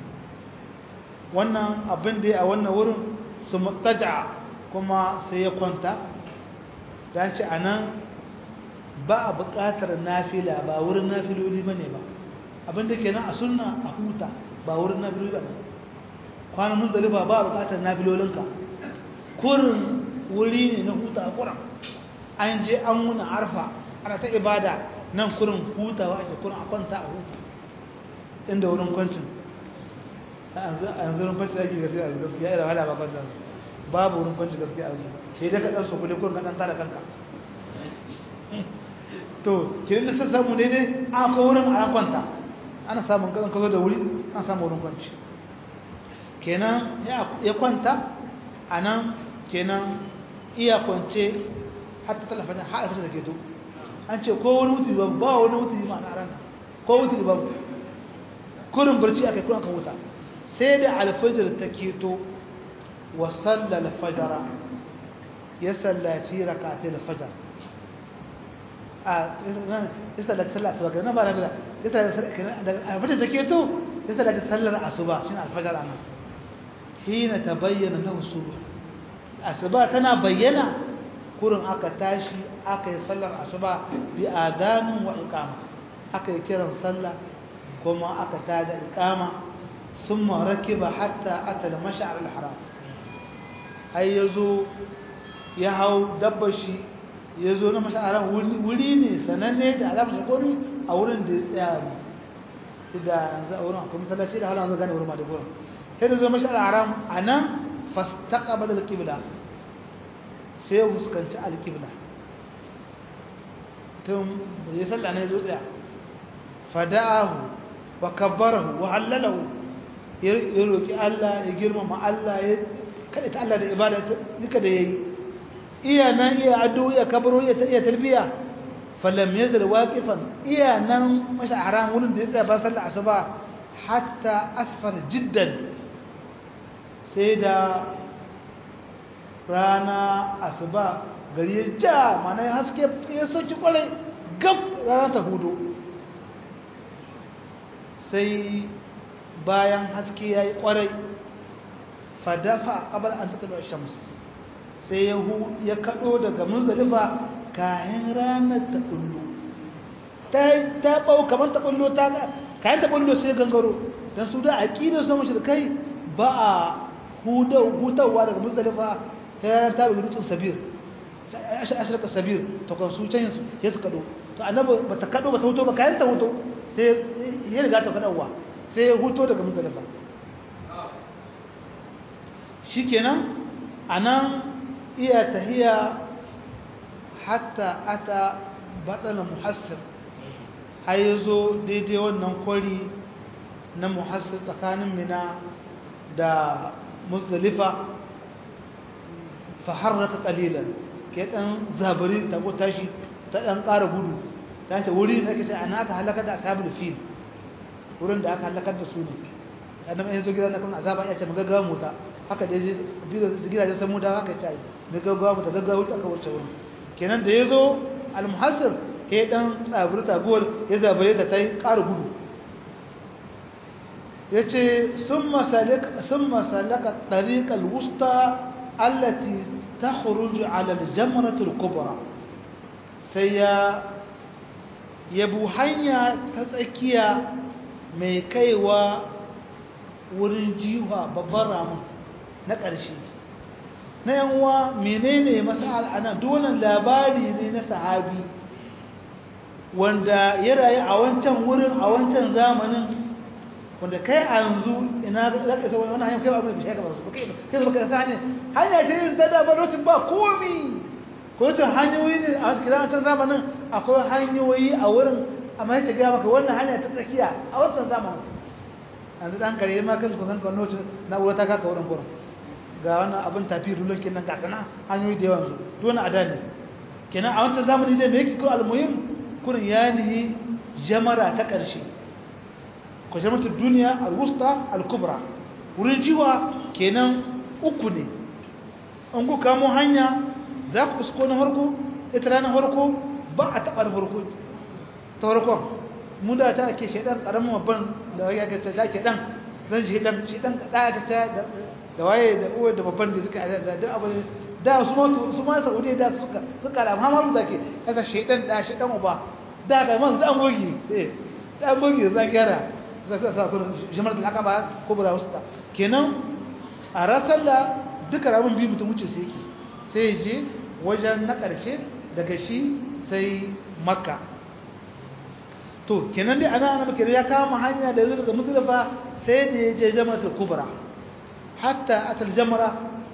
wannan abin da a wannan wurin su mutaja kuma sai ya kwanta dan ci anan ba a buƙatar nafila ba wurin nafiloli ba ne ba abinda ke nan a sunna a huta ba wurin nafiloli ba ne kwanan munzalifa ba a buƙatar nafilolinka kurin wuri ne na huta a kuran an je an muna arfa ana ta ibada nan kurin hutawa ake kurin a kwanta a huta inda wurin kwancin a yanzu wurin kwancin ake gafi a gaskiya irin hada ba kwancin su babu wurin kwanci gaskiya a zuwa sai dai ka ɗan su kule kurin ka ɗan tara kanka to kirin da sun samu daidai an kawo wurin a kwanta ana samun kan kazo da wuri an samu wurin kwanci kenan ya kwanta a nan kenan iya kwance hatta talafajin har alfajir da ke to an ce ko wani wuti ba ba wani wuti ma na ran ko wuti ba kurin barci aka kurin aka huta sai da alfajir ta keto wa sallal fajara ya sallaci rakatai alfajar a ya sallaci sallar asuba kenan ba na da ya sallaci alfajir ta keto ya sallaci sallar asuba shine alfajar anan hina tabayyana lahu subh asuba tana bayyana kurin aka tashi aka yi sallar asuba bi adanin wa iqama aka yi kiran sallah kuma aka tada iqama thumma rakiba hatta ata al-mash'ar al-haram ai yazo ya hau dabbar shi yazo na mash'ar wuri ne sananne da alamar shakori a wurin da ya tsaya ne da yanzu a wurin akwai masallaci da halin zo gane wurin ma da gurin sai da zo mash'ar al-haram anan fastaqbala al-qibla sai ya fuskanci alƙibla tun da ya salla ne zo tsaya fada'ahu wa kabbarahu wa hallalahu ya roƙi Allah ya girmama Allah ya kada ta Allah da ibada duka da yayi iya nan iya addu'o ya kabbaro ya ta iya talbiya falam yazal waqifan iya nan masha haram wurin da ya tsaya ba sallar asuba hatta asfar jiddan sai da rana asuba gari ya ja mana ya haske ya sauki kwarai gab rana ta hudu sai bayan haske ya yi kwarai fadafa kabar an tattala shams sai ya hu ya kado daga munzalifa kayan ranar ta bullo ta bau kamar ta bullo ta kayan ta bullo sai gangaro don su da aƙidar samun shirkai ba a hutawa daga munzalifa ta yanar ta rubutu sabir ashirka sabir ta kwansu can yansu ya su kado to annabi ba ta kado ba ta huto ba kayan ta huto sai ya riga ta kadowa sai ya huto daga mutalifa shi kenan a nan iya tahiya hatta ata baɗala muhassir har ya zo daidai wannan kwari na muhassir tsakanin mina da muzdalifa faharraka qalilan ke dan zabari ta ko tashi ta dan ƙara gudu ta ce wuri ne ake ce ana aka halaka da ashabul fil wurin da aka halakar da su ne annabi ya zo gidan kan azaba ya ce mu gaggawa mu ta haka da yaje gidajen samu da haka ce mu gaggawa mu ta gaggawa aka wuce wurin kenan da yazo al muhassir ke dan tsaburi taguwar ya zabare ta tai ƙara gudu yace summa salaka summa salaka tariqal wusta التي تخرج على الجمرة الكبرى سيا يبو hanya ta tsakiya mai kaiwa wurin jiwa babban ramin na ƙarshe na yanwa menene masal ana donan labari ne na sahabi wanda ya rayu a wancan wurin a wancan zamanin wanda kai a yanzu ina za ka isa wani hanyar kai ba abin da shi ka ba su kai kai baka sa hanyar hanya ce irin ta da ba lokacin ba komi ko wacce hanyoyi ne a cikin wancan zamanin akwai hanyoyi a wurin amma ya gaya maka wannan hanya ta tsakiya a wancan zamanin yanzu dan kare ma kan kusan kan lokacin na'ura ta kaka wurin kurin ga wannan abin tafi rulon kenan ga sana hanyoyi da yawan su dole a dani kenan a wancan zamani dai me yake ko almuhim kurin ya nihi jamara ta ƙarshe ko jama'atu duniya al-wusta al-kubra wurin jiwa kenan uku ne an ku kamo hanya za ku isko na harko ita ranar harko ba a taɓa na harko ta harkon mu da ta ake shaidan ƙaramin babban da ya ga ta ke ɗan zan shi ɗan shi ɗan kaɗa ta ta da waye da uwa da babban da suka da da abu da su ma su ma saudi da suka suka da amma da ke kaga shaidan da shi ɗan uba da ga man zan gogi eh dan gogi zan gyara zaka sa kun jama'ar al-aqaba kubra wusta kenan a rasalla duka rabin biyu mutum wuce sai yake sai je wajen na ƙarshe daga shi sai makka to kenan dai ana ana kenan ya kama hanya da zuwa daga muzdalifa sai da ya je jama'atul kubra hatta atal jamra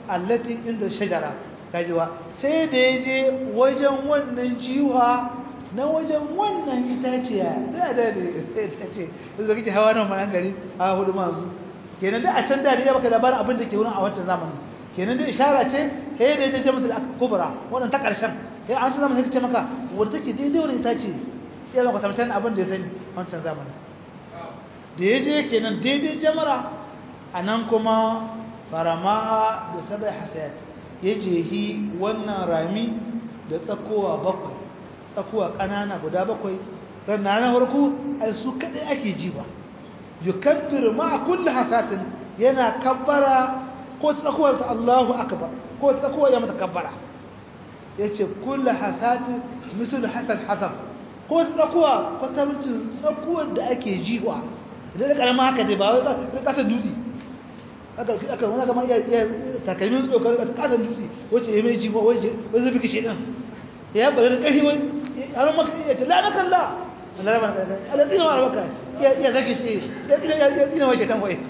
allati inda shajara kajiwa sai da ya je wajen wannan jiwa na wajen wannan itaciya da da da itace yanzu kake hawa nan manan gari a hudu masu kenan da a can da ya baka labarin abin da ke wurin a wancan zamanin kenan da ishara ce he da ya je mata kubra wannan ta karshen he an san zamanin ce maka wanda take daidai wannan itace ya zama kwatantan abin da ya sani wancan zamanin da ya je kenan daidai jamara a nan kuma farama da sabai hasayat ya jehi wannan rami da tsakowa bakwai tsakowa ƙanana guda bakwai ranar na farko ai su kaɗai ake ji ba yukabbir ma kulli hasatin yana kabbara ko tsakowa ta Allahu akbar ko tsakowa ya mata kabbara yace kulli hasatin misal hasad hasab ko tsakowa kwatamcin tsakowar da ake jiwa idan da karama haka dai ba wai kasa dutse aka aka wani kama iya takalmin dokar a kasar dutse wacce ya mai jiwa wacce wani zafi kashe ɗin ya bari da ƙarfi wani har maka iya ta lana kalla Allah raba na Allah tsina wa rabaka ya zaki ce ya tsina wa shaitan wai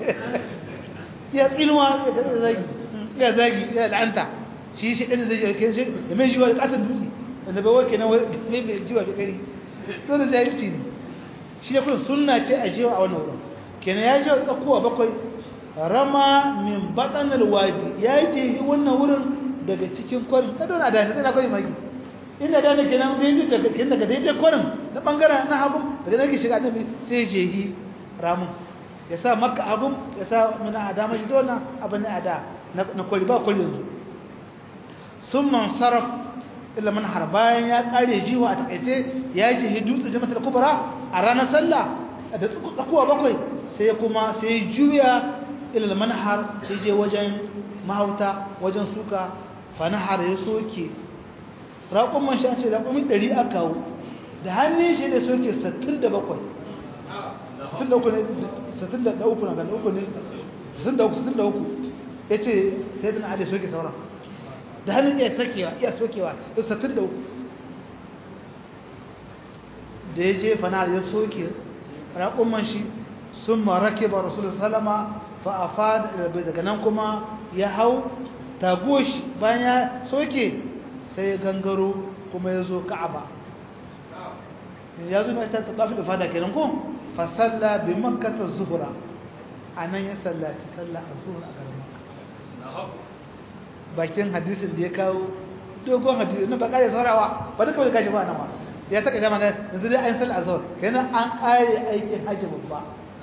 ya tsinuwa ya zagi ya zagi ya la'anta shi shi ɗin zai yi shi ya mai jiwa da kasar dutse wanda bai wake na wani mai jiwa da ƙari to da jahilci ne shi ya kuma sunna ce a jiwa a wannan wurin kenan ya jiwa tsakowa bakwai rama min batsanar wadi ya ce wannan wurin daga cikin kwarin ta dona da na kwarin magi inda da nake nan daidai daga kin daga daidai kwarin na bangaren na hagu daga nake shiga annabi sai jehi ramun ya sa makka abun ya sa mana adama shi dona abin na ada na kwari ba kwari yanzu sun man sarraf illa man har bayan ya kare jiwa a takaice ya jehi dutsen jama'atul kubra a ranar sallah da tsakuwa bakwai sai kuma sai juya ilal manhar sai je wajen mahauta wajen suka fanahar ya soke raƙon man shi ce raƙomin ɗari aka kawo da hannun shi da soke 67 63 na ganda uku ne 63 ya ce sai dana ada soke sauran da hannun iya sakewa iya sokewa ya 63 da ya je fanahar ya soke raƙon man shi sun marake ba rasulun salama fa'afad daga nan kuma ya hau tagoshi bayan ya soke sai ya gangaro kuma ya zo ka'aba ya zo mai ta tafi da fada kenan ko fasalla bi makkata zuhura a nan ya sallaci sallah a zuhura a garin bakin hadisin da ya kawo dogon hadisi na baka da saurawa ba duka wani gashi ba nan ba ya taka jama da yanzu dai an sallah a zuhur kenan an kare aikin hajji babba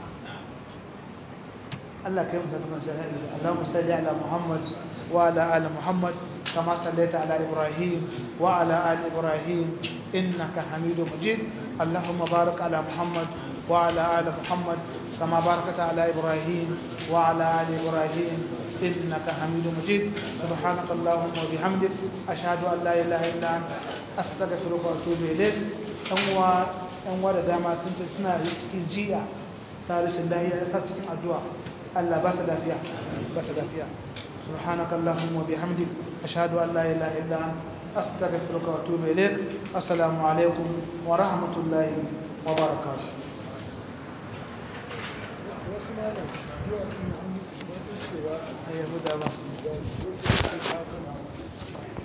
الله كريم تكون شهادة اللهم صل على محمد وعلى آل محمد كما صليت على إبراهيم وعلى آل إبراهيم إنك حميد مجيد اللهم بارك على محمد وعلى آل محمد كما باركت على إبراهيم وعلى آل إبراهيم إنك حميد مجيد سبحانك اللهم وبحمدك أشهد أن لا إله إلا أنت أستغفرك وأتوب إليك أنوا أنوا دama sun ce suna cikin jiya ta rashin lahiya ta cikin addu'a Allah ba su lafiya ba su lafiya سبحانك اللهم وبحمدك أشهد أن لا إله إلا أنت أستغفرك وأتوب إليك السلام عليكم ورحمة الله وبركاته أيها